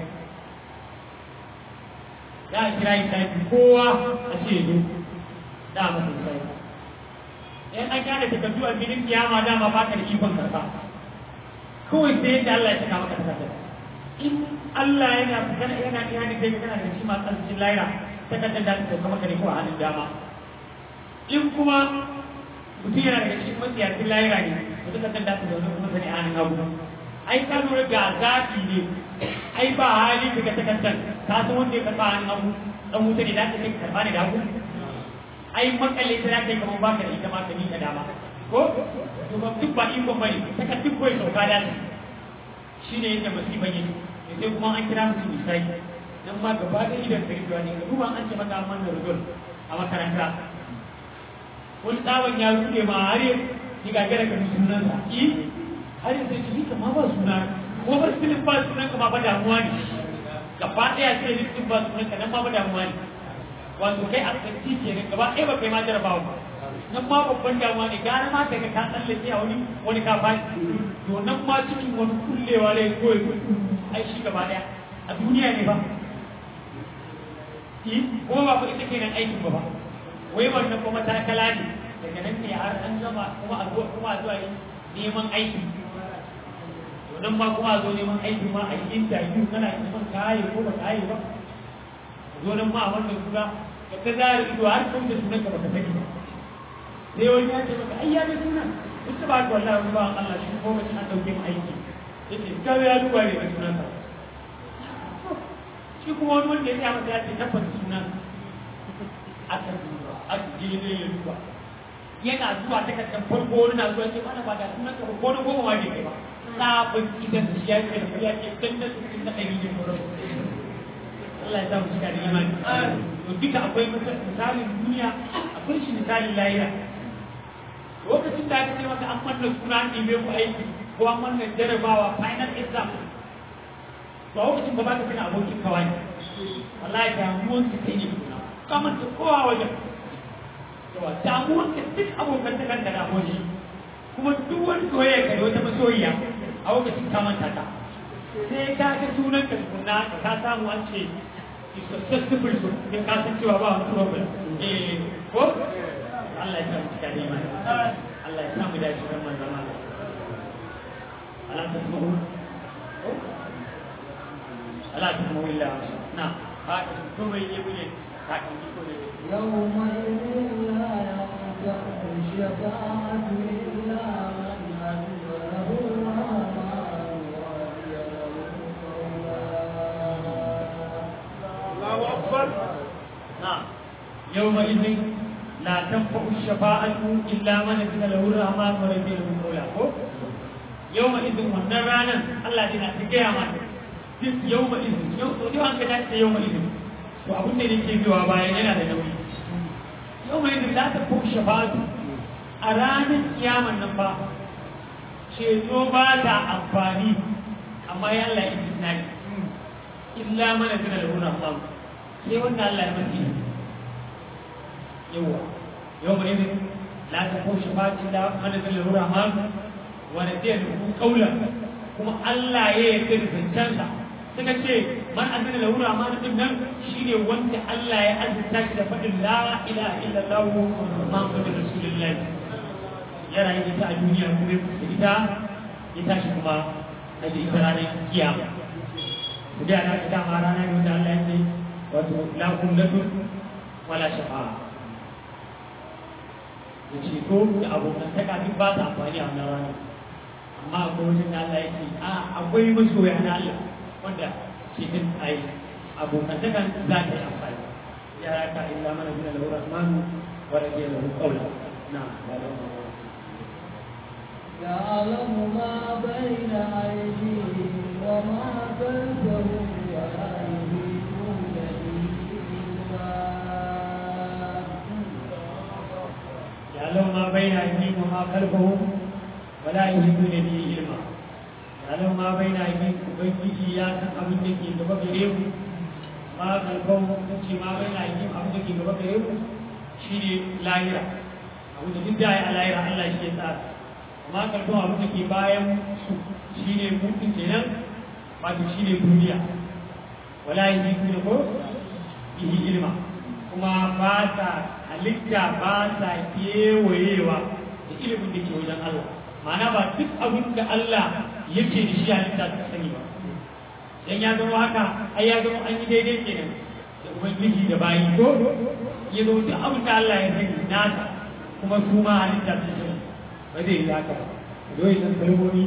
za a kira hisabi kowa a ce zo da masa hisabi in an kyale takardu a filin kiyama dama ba ka da ikon karɓa kawai sai yadda Allah ya saka maka takardar in Allah yana kana yana yana kai kana da shi ma tsancin laira takardar da ta sauka maka ne ko a hannun dama in kuma mutum yana daga cikin matsiyacin laira ne to takardar da ta zaune kuma sani a hannun hagu ai ka lura ga zafi ne ai ba hali daga takardar ka san wanda ya karɓa hannun hagu dan wuta ne da ka kai karɓa ne da hagu ai makalle ta za ka yi kamar baka da ita ma ka ni ka dama ko to ba duk ba iko bane saka duk koyi sauka da shi ne yadda musiban yake sai kuma an kira musu misali dan ma gaba da idan kai zuwa ne kuma an ce maka amman da rujul a makaranta wani tsawon ya rude ma har ya ki gagara ka sunan sa ki har ya sai ki ma ba suna ko ba filin ba sunan ka ma ba damuwa ne gaba daya sai listin ba sunan ka nan ma ba damuwa ne wato kai a tsanci ke ne gaba ɗaya ba kai ma jarabawa ba nan ma babban damuwa ne gara ma daga ka tsallake a wani wani ka fashi to nan ma cikin wani kullewa ne koyi ai shi gaba ɗaya a duniya ne ba kuma ba fa ita ke nan aikin ba ba wai wannan kuma takala ne daga nan ne har an gama kuma a zo kuma a zo a yi neman aiki to nan ma kuma a zo neman aiki ma a yi interview kana neman kaye ko ba kaye ba zo nan ma a wannan suna ka ta zara ido har kan da sunan ka baka sani ba sai wani ya ce maka ai ya ga sunan duk ba ka wallahi ba Allah shi ko mace an dauke mu aiki yace ka ya duba ne da sunan ka shi kuma wani wanda ya tsaya masa ya ce tabbata sunan aka duba aka je ne ya duba yana zuwa ta kan farko wani na zuwa ce mana ba da sunan ka ba ko na goma ma bai kai ba sabon idan shi ya ce da ya ce dan da sunan da ɗari ne Allah ya samu cika da imani. To duka akwai misalin duniya, akwai shi misalin lahira. Lokacin da aka ce maka an manna suna an ɗibe ku aiki ko an manna jarabawa final exam. To a lokacin ba ba ka tuna abokin kawai. Wallahi damuwan ka kai ne kuna. Kamar ta kowa wajen. Yawa damuwan ka duk abokan ta kanta da aboki. Kuma duk wani soyayya ka da wata masoyiya a lokacin ka manta ta. Sai ka ga sunan ka tukuna ka samu an ce successful su ya kasan cewa ba wani problem eh ko Allah ya samu cika neman Allah ya samu dace kan manzon Allah Allah ta samu Allah ta samu illa na ha to bai yi bune ka kan ko ne يومئذ لا ينفع الشفاعة إلا من أذن له الرحمن ورضي له قولا الله أكبر نعم يومئذ la tanfa'u shafa'atu illa man azina lahu rahman wa radiya lahu qawla ko yawma idin wannan ranan Allah yana ta gaya mana duk yawma idin yau to dai an ga ta yawma idin to abin da yake biwa bayan yana da nauyi yawma idin la tanfa'u shafa'atu a ranar kiyaman nan ba ceto ba ta amfani amma ya Allah ya isnadi illa man azina lahu rahman sai wanda Allah ya mace yawa yau mai yin la ta ko shi fatin da mana da lura ma wanda zai da ku kaula kuma Allah ya yarda da zancensa suka ce man azina lura ma din nan shine wanda Allah ya azurta shi da faɗin la ilaha illallah muhammadur rasulullah ya rayu ita a duniya kuma ya kusa ita ya tashi kuma a da ita ranar kiyama ku da na ta dama rana ne wanda Allah ya ce wato la kullatun wala shafa'a da ceto da abokantaka duk ba su amfani a wannan rana amma akwai wajen da Allah ya ce a akwai masoya na Allah wanda ceton a yi abokantaka za ta yi amfani ya raka illa mana bin lahu rahmanu wa radiya lahu qawla na يعلم ما بين أيديهم وما خلفهم ولا يحيطون به يعلم ما بين أيديهم وما خلفهم ولا يحيطون به علما يعلم ما بين أيديهم ubangiji ya san abin da ke gaba gare mu ma kalbon ce ma bai na yi abin da ke gaba gare mu shine lahira abin da duk da ya lahira Allah shi ya tsara amma kalbon abin da ke bayan su shine mutum kenan wato shine duniya wala yi ne ko bihi ilma kuma ba ta halitta ba ta kewayewa da ilimin da ke wajen Allah ma'ana ba duk abin da Allah yake da shi halitta ta sani ba dan ya zama haka ai ya zama an yi daidai kenan da ubangiji da bayi ko ya zama duk abin da Allah ya sani nasa kuma su ma halitta ta sani ba zai yi haka ba dole san kalmomi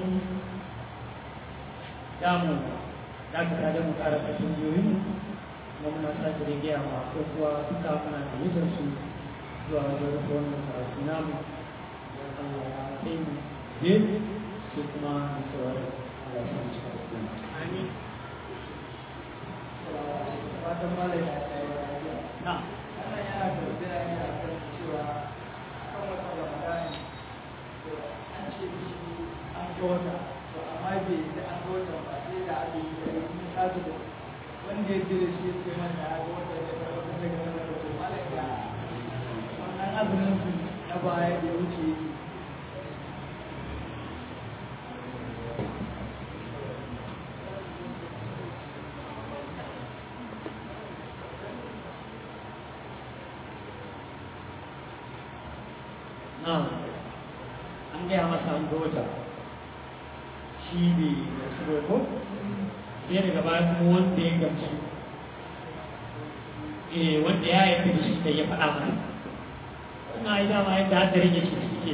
da mu da ka da mu ƙara ƙashin jiyoyin kuma muna sake da gaya ma ko kuwa duka muna da mutar su zuwa wajen rufe wannan karatu namu da Allah ya kai mu je sai kuma da sauran Allah ya samu cikin kuma. Amin. Fatan malai ya tsaye Na. Wannan yana tafiya ne a kan cewa kan wata Ramadani to an ce mishi an ga wata to amma bai da an ga wata ba sai da aka yi da yi kasu da wanda ya je da shi ce mata ya ga wata da wata daga wata da to malai ya wannan azumin su na baya da ya wuce yake Na. An gaya masa an ga wata. Shi ne da su ko? Sai daga baya kuma wanda ya gamsu. Eh wanda ya yi da shi da ya faɗa mana. Wannan ai dama yadda hadarin yake suke.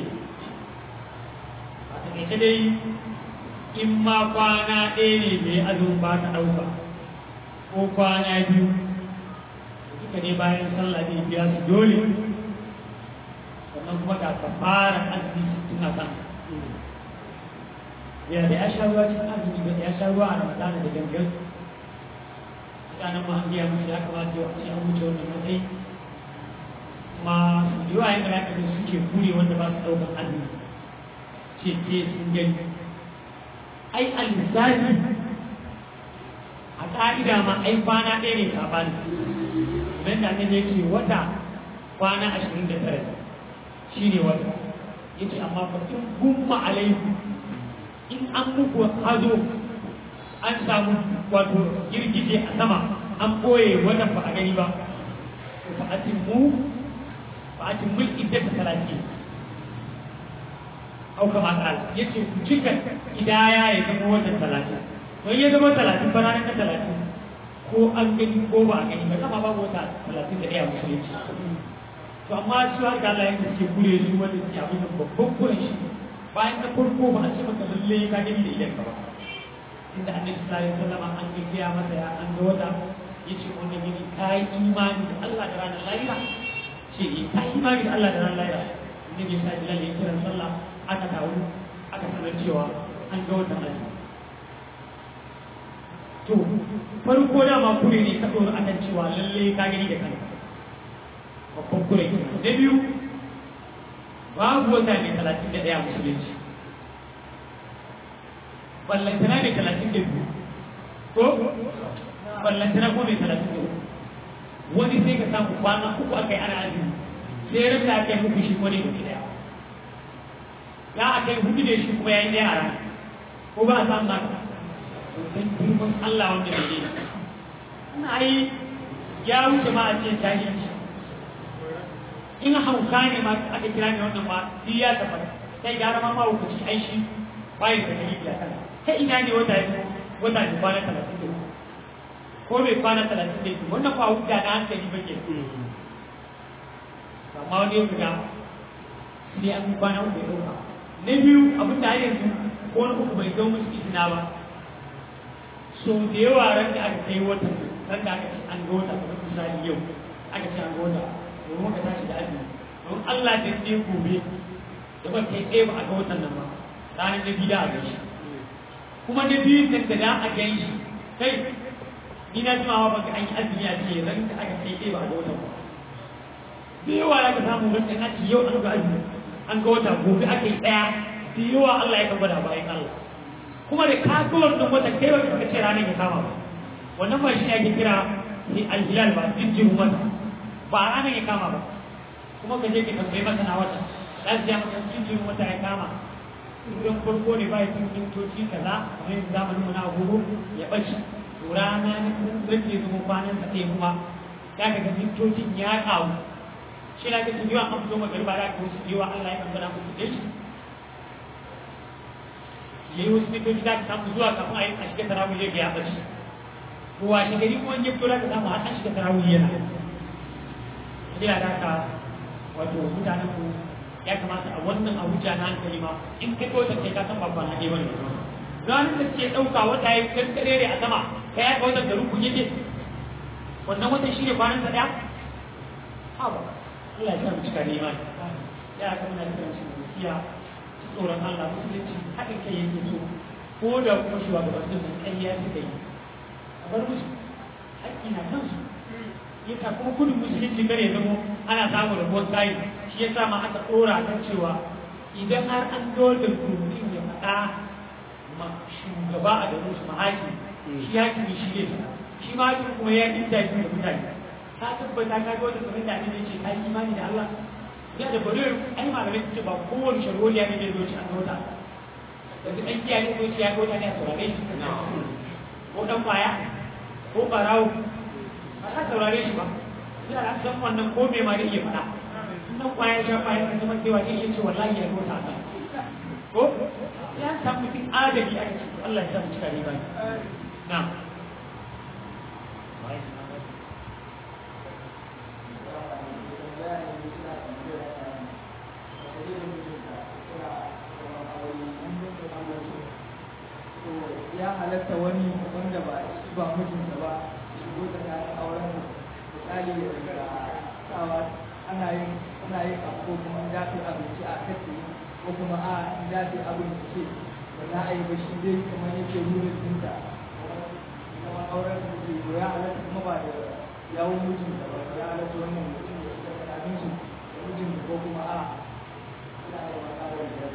A taƙaice dai in ma kwana ɗaya ne mai azumin ba ta ɗauka ko kwana biyu duka ne bayan sallah ne biya su dole sannan kuma ga kafara azumi sittin a kan ya da ya sha ruwa cikin azumi ba ya sha ruwa a ramadana da gangan mutanen ma an biya musu ya kamata yau a ce an wuce wannan matsayi kuma su da yawa yadda ya kaga suke kure wanda ba su ɗaukar azumi ce ce sun gani ai al-misali a ƙa'ida ma ai kwana ɗaya ne saɓani kamar da annabi yake wata kwana ashirin da tara shi ne wata yace amma fa in gumma alaikum in an muku hazo an samu wato girgije a sama an ɓoye wata ba a gani ba fa atimmu fa atimmu iddata talatin au kama ƙala yace ku cika idaya ya zama watan talatin don ya zama talatin ba ranar talatin ko an gani ko ba a gani ba kama babu wata talatin da ɗaya musulunci to amma shi har ga Allah yake suke kure su wanda suke abin da babban kuren shi bayan na farko ba a ce maka lalle ka gani da idan ka ba inda annabi sallallahu alaihi wasallam an gaggaya masa ya an ga wata yace wannan gini ka yi imani da Allah da ranar lahira ce eh ka imani da Allah da ran lahira annabi ya sa bilal ya kira sallah aka taru aka sanar cewa an ga watan azumi to farko da ma kure ne ka dora akan cewa lalle ka gani da kanka babban kure da biyu babu wata mai talatin da ɗaya musulunci ballantana mai talatin da biyu ko ballantana ko mai talatin da uku wani sai ka samu kwana uku aka yi ana azumi sai rabta aka yi muku shi ko ne mutu ɗaya ya aka yi hudu da shi kuma ya yi ɗaya a rana ko ba a samu haka don girman Allah wanda bai yi ina yi ya wuce ma a ce jahilci in hauka ne ma aka kira ne wannan ma duk ya tabbata sai gara ma mahaukaci ai shi bayan da dalili a kana ta ina ne wata ya wata ne kwana talatin da uku ko bai kwana talatin da uku wannan kwa hujja na hankali ba ke amma wani yau ga sai an kwana uku ya ɗauka na biyu abin da har yanzu ko wani uku bai zo musu izina ba so da yawa ran da aka kai wata ran da aka ce an ga wata kamar misali yau aka ce an ga wata domin ka tashi da azumi don Allah da ne gobe da ba kai tsaye ba a ga watan nan ba ranar na biyu da a gaishe kuma na biyu da da da a gaishe kai ni na jima wa baka an yi azumi a ce ran da aka kai tsaye ba a ga watan ba da yawa ya ka samu ran da ake yau an ga azumi an ga wata gobe aka yi ɗaya da yawa Allah ya kan gwada bayan Allah kuma da ka ga wannan wata kai ba ka ce ranar ya kama ba wannan ba shi ake kira al-hilal ba jinjirin wata ba ranar ya kama ba kuma ka je ka tambayi masana wata za su ja maka jinjirin wata ya kama idan farko ne ba ya cin mintoci kaza kamar yanzu zamanin mu na agogo ya ɓace to rana ne rage zuwa kwanan sa ɗaya kuma ya ga mintocin ya ƙaru shi na ga su yawan an fito magariba da aka wasu yawa Allah ya kan gana musu da shi ya yi wasu mintoci za ka samu zuwa kafin a yi a shiga tarawih ya ya ɓace to washe gari kuma ya fito za ka samu har an shiga tarawih yana ina da haka wato mutanen ku ya kamata a wannan abuja na hankali ma in ka ɗauka kai ka san babban haɗe bane ranar da suke ɗauka wata ya kankare a sama ka ya ga wannan garin kun yake wannan watan shi ne kwanan sa ɗaya ha ba Allah ya sa mu cika ne imani ya aka muna kiran su gaskiya su tsoron Allah musulunci haɗin kai yake so ko da kuma shugabannin nan ƙarya suka yi a bar musu haƙƙi na kansu yasa kuma kudin musulunci kare zamo ana samun rabuwar tsayi shi yasa ma aka ɗora kan cewa idan har an dole domin ya faɗa ma shugaba a da musu mahaki shi hakimi shi ne shi ma hakimi kuma ya yi interview da mutane ka tabbata ka ga wata kamar da ne ce ka yi imani da Allah ya da bari ai malamai su ce ba kowane sharholiya ne zai zo ci an gauta yanzu ɗan kiyaye ko ci ya gauta ne a saurare shi ko ɗan kwaya ko ɓarawo ba za saurare shi ba ina da san wannan ko me ma da iya faɗa nan kwaya sha kwaya kan zama cewa zai iya ce wallahi ya gota ta ko ya san mutum adali aka ce Allah ya sa mu cika riba na ya halatta wani wanda ba shi ba mijinsa ba shigo tsakanin auren misali daga sawa ana yin ana yin abu ko kuma za ta abinci a kace ko kuma a za ta abinci ce ba za a yi ba shi dai kamar yake nuna dinta kuma auren da ke ko ya halatta kuma ba da yawon mijinsa ba ya halatta wannan mutum da shiga tsakanin su da mijin ko kuma a za a yi wa auren da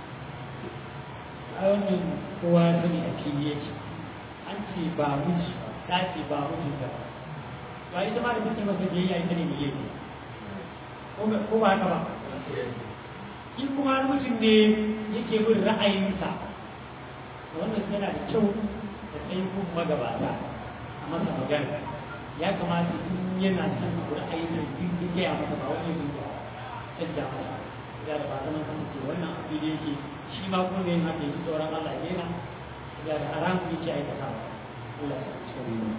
a wannan kowa ya sani a fili yake an ce ba miji ta ce ba miji ba to ita ma da take masa biyayya ita ne biyayya ko ba haka ba in kuma har mutum ne yake bin ra'ayinsa to wannan yana da kyau da tsayin kun magabata a masa magana ya kamata in yana son ra'ayin da ya gaya masa ba wani yin canja masa ya da ba zama kan ce wannan abu da yake shi ma kuma ne haka yi tsoron Allah ya yana ya da haram yake aikata Allah ya sa shi ne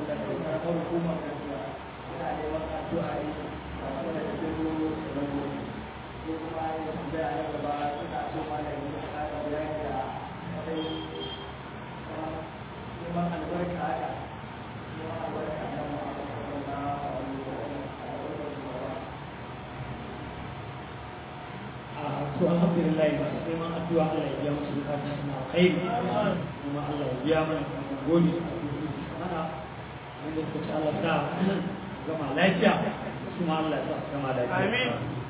hukumar kasuwa yana neman addu'a ne a wani da ne tambaya na gaba suna so malami ya kara bayani da kai neman albarka haka neman albarka na Muhammad sallallahu alaihi wa sallam to alhamdulillah masu neman addu'a Allah ya biya musu bukatun suna alkhairi kuma Allah ya biya mana kuma gode a cikin mana wanda suka ci Allah sa gama lafiya su ma Allah ya sa su gama lafiya Amin.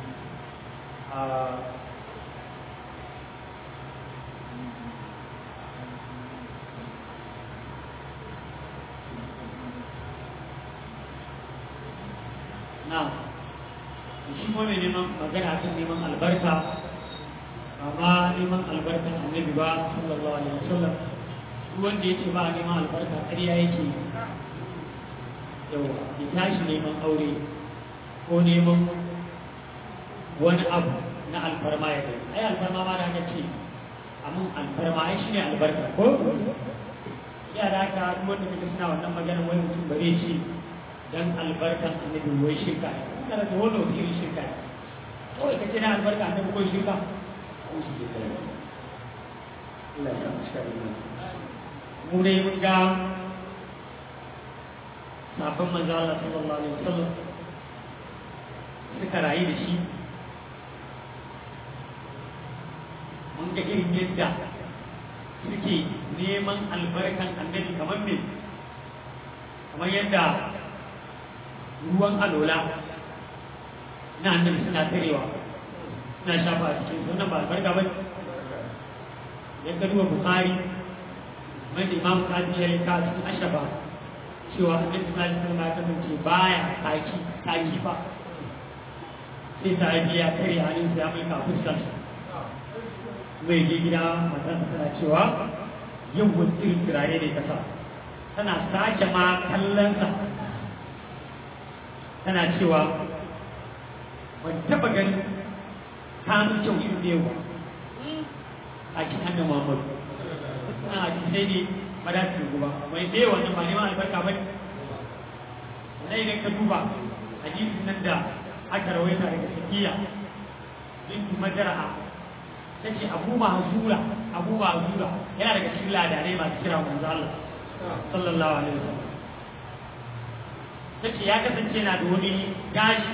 na'am shi kuma mai neman magana kan neman albarka amma neman albarkan annabi ba sallallahu alaihi wasallam duk wanda ya ce ba a neman albarka ƙarya yake yawa ya tashi neman aure ko neman wani abu na alfarma ya kai ai alfarma ma da aka ce amin alfarma ai shine albarka ko ya da haka duk wanda kaga suna wannan magana wani mutum bare ce dan albarkan annabi wai shirka ne kana da wani wani irin shirka ne kawai ka ce na albarka annabi ko shirka ko shi ke kai Allah ya sa mu cika imani mu dai mun ga sabon manzo Allah sallallahu alaihi wasallam suka rayu da shi mun ga irin yadda suke neman albarkan annabi kamar me kamar yadda ruwan alola na annabi suna tarewa suna shafa a cikin wannan ba albarka ba yadda duba bukari mai da imam kaji ya rika cikin ashaba cewa annabi sallallahu alaihi wasallam ya kasance baya taki taki fa sai sahabi ya kare hannun ya mai ka fuskar mai je gida matan tana cewa yin wani irin turare ne kasa tana sake ma kallonsa tana cewa ban taba ganin kamun kyau irin da yawa a cikin annabi Muhammadu suna a cikin sai ne madafin guba mai da yawa nan ba neman albarka ba ne idan ka duba hadisin nan da aka rawaita daga sakiya bintu majara'a ta ce abu mahzura abu mahzura yana daga cikin ladanai masu kira manzo Allah sallallahu alaihi wasallam ta ce ya kasance na da wani gashi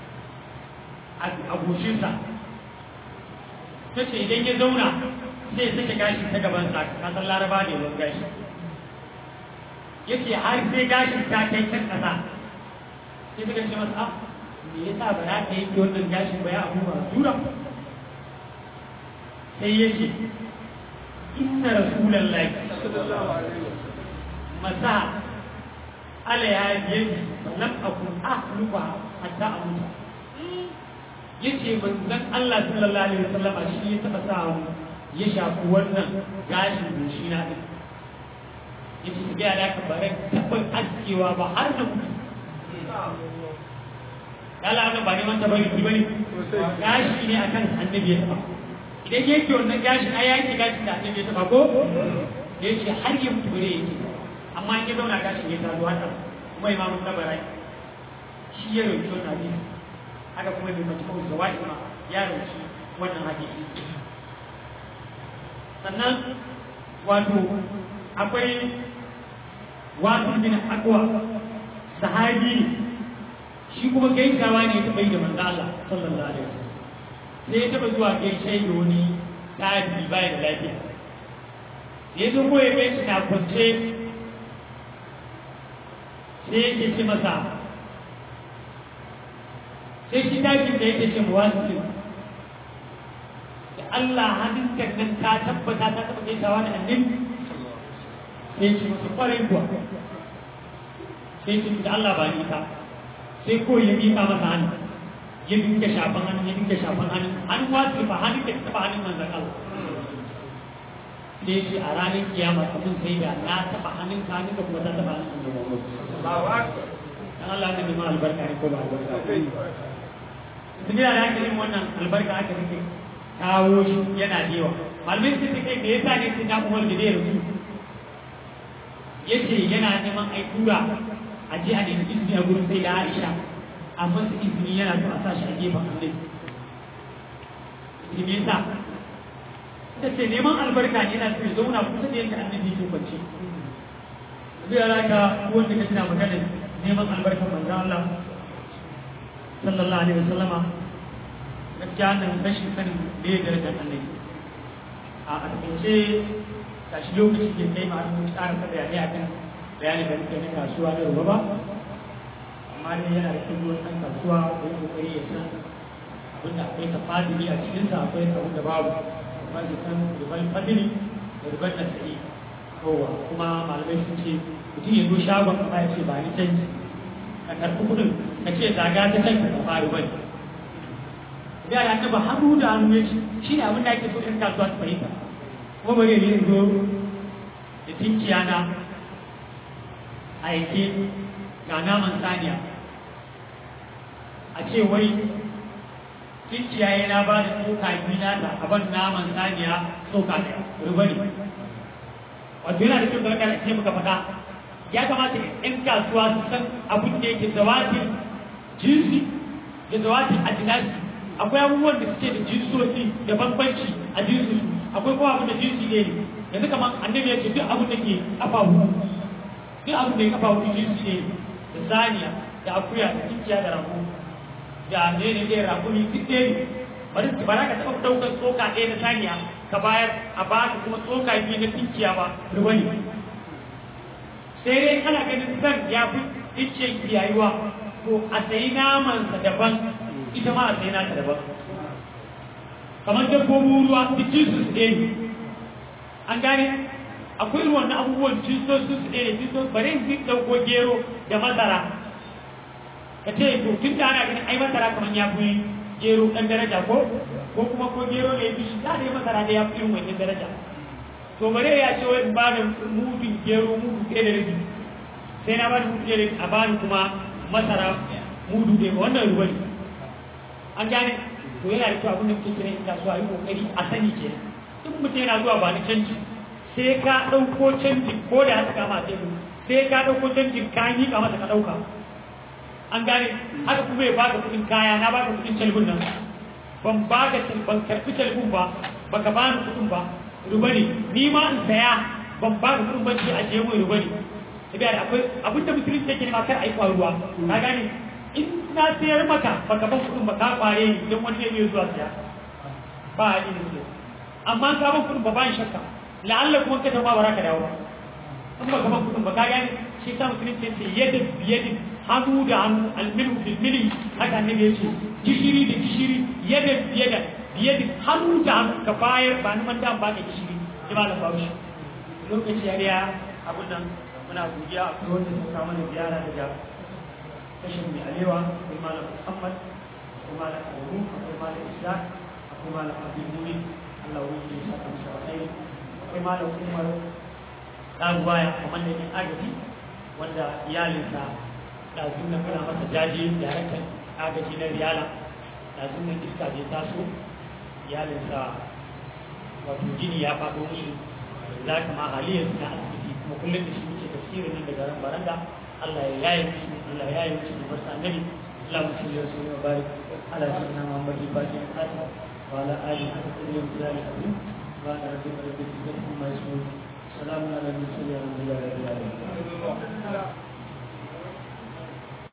a goshinsa ta ce idan ya zauna sai ya sake gashi ta gabansa kasar laraba ne wani gashi ya ce har sai gashin ta kai can ƙasa sai suka ce masa ah me yasa ba za ka yanke wannan gashin ba ya abu ba tura sai ya ce inna rasulallahi masa ala ya yi lam akun ahluha hatta amuta yace manzon Allah sallallahu alaihi wasallam shi ya taba sa mu ya shafi wannan gashin goshi na din yace ga da ka bare tabbar askewa ba har da mutu kala wannan ba ne man tabari ki bane gashi ne akan annabi ya taba idan yake wannan gashin ai yake gashin da annabi ya taba ko yace har ya mutu bare yake amma in ya zauna gashin ya tazo haka kuma imamu tabarai shi ya rauki wannan hadisi haka kuma mai majmu'ul zawaid ma ya rauki wannan hadisi sannan wato akwai wato bin akwa sahabi ne shi kuma gaisawa ne ta bai da manzo Allah sallallahu alaihi wasallam sai ya taba zuwa gaishe da wani tabi bai da lafiya ya zo ko ya gaishe na kwance sai yake ce masa sai shi tashi da yake ce muwasu da Allah hannun nan ka tabbata ta taba gaisawa da annabi sai ce masa kwarai kuwa sai ce da Allah ba ni ta sai ko ya miƙa masa hannu ya dinga shafan hannu ya dinga shafan hannu an wasu ba hannun da taba hannun manzan Allah sai ce a ranar kiyama abin sai da na taba hannun ka hannun da kuma ta taba hannun manzan Allah dan Allah ne ma albarka ne ko ba albarka duk da aka yi wannan albarka aka rike kawo shi yana da yawa malamin sun take da yasa ne sun ya umar da zai rubu yace yana neman ai tura a je a nemi izini a gurin sai da Aisha amma su izini yana so a sa shi a gefen Annabi ce me yasa ta ce neman albarka ne yana so ya zauna kusa da yadda annabi ke kwance zai alaka wanda ka tana magana neman albarkar manzo Allah sallallahu alaihi wasallama gaskiya nan rashin sanin da ya darajar annabi a takaice tashi lokaci ke kai ma mun tsara ta bayani akan bayani da muke na kasuwa da ruwa ba amma dai yana da kyau wani ɗan kasuwa da ya kokari ya san abin da akwai tafadili a cikinsa akwai abin da babu amma ya san ruban fadili da ruban nasari kowa kuma malamai sun ce mutum ya zo shagon amma ya ce ba ni canji ka karɓi kuɗin ka ce zaga ta kanka ka faru bane da ya taba hannu da hannu ya ci shi ne abin da ake so in kasuwa su fahimta kuma bari ne zo da tinkiya na aike ga naman saniya a ce wai tinkiya yana ba da tsoka biyu nata a ban naman saniya tsoka ɗaya ruba ne wato yana da kyau da wakar ce muka faɗa ya kamata in kasuwa su san abin da yake zawatin jinsi da zawatin adinasi akwai abubuwan da suke da jinsoci da bambanci a jinsu akwai kuma abin da jinsi ne yanzu kamar annabi ya ce duk abin da ke kafa hudu duk abin da ya kafa hudu jinsi ne da saniya da akuya da tinkiya da rago da ne ne da rakumi duk ɗaya ne bari ba za ka taɓa ɗaukar tsoka ɗaya na saniya ka bayar a ba ka kuma tsoka biyu na tinkiya ba ruwa ne sai dai kana ganin san ya fi tinkiyan kiyayuwa to a sayi namansa daban ita ma a sai nata daban kamar dabbobin ruwa duk jinsu su ɗaya ne an gane akwai irin wannan abubuwan jinsu su ɗaya ne jinsu bari in duk ɗauko gero da masara ka ce to tun da ana ganin ai masara kamar ya fi gero ɗan daraja ko ko kuma ko gero ne fi shi da ne masara da ya fi irin wannan daraja to bare ya ce wai ba da mudun gero mudu ɗaya da rabi sai na ba da mudu ɗaya da rabi a bani kuma masara mudu ɗaya wannan ruwa ne an gane to yana da kyau abin da muke kira in kasuwa yi kokari a sani ke in mutum yana zuwa ba ni canji sai ka ɗauko canji ko da haka kama sai mu sai ka ɗauko canjin ka yi ka masa ka ɗauka an gane haka kuma ya baka kuɗin kaya na baka kuɗin calbun nan ban baka ban karɓi calbun ba baka bani kuɗin ba ruba ne ni ma in saya ban baka kuɗin ban ce a je mu ruba ne sabiya da akwai abin da musulunci yake nema kar a yi faruwa ka gane in na sayar maka baka ban kuɗin ba ka kware ni idan wani zai iya zuwa siya ba a yi ne amma ka ban kuɗin ba ba shakka la'alla kuma ka tafi ba ka dawo ba in baka ban kuɗin ba ka gane shi sa musulunci ce yadda biyadin hannu da hannu almilu bil mili haka ne ya ce gishiri da gishiri yadda biyadin biyadin hannu da hannu ka bayar ba ni man da ba ka gishiri ji ba da bawo lokaci ya riya abun nan muna godiya a kuma wanda suka mana ziyara daga kashin mai alewa akwai malam muhammad akwai malam abu akwai malam isa akwai malam abin muni allah wani ya saka musu alkhairi akwai malam umar ɗaguwaya kamar da yin agaji wanda iyalinsa ɗazun nan muna masa jaje daraktan agaji na riyala ɗazun nan iska bai taso iyalinsa wato jini ya faɗo musu za ka ma haliyar na asibiti kuma kullum da shi muke tafsirin nan daga ran baranda Allah ya yaye musu Allah ya yaye musu da barsa annabi اللهم صل وسلم وبارك على سيدنا محمد الفاتح الخاتم وعلى اله وصحبه وسلم العظيم وعلى ربك رب العزه عما يصفون سلام على المرسلين والحمد لله رب العالمين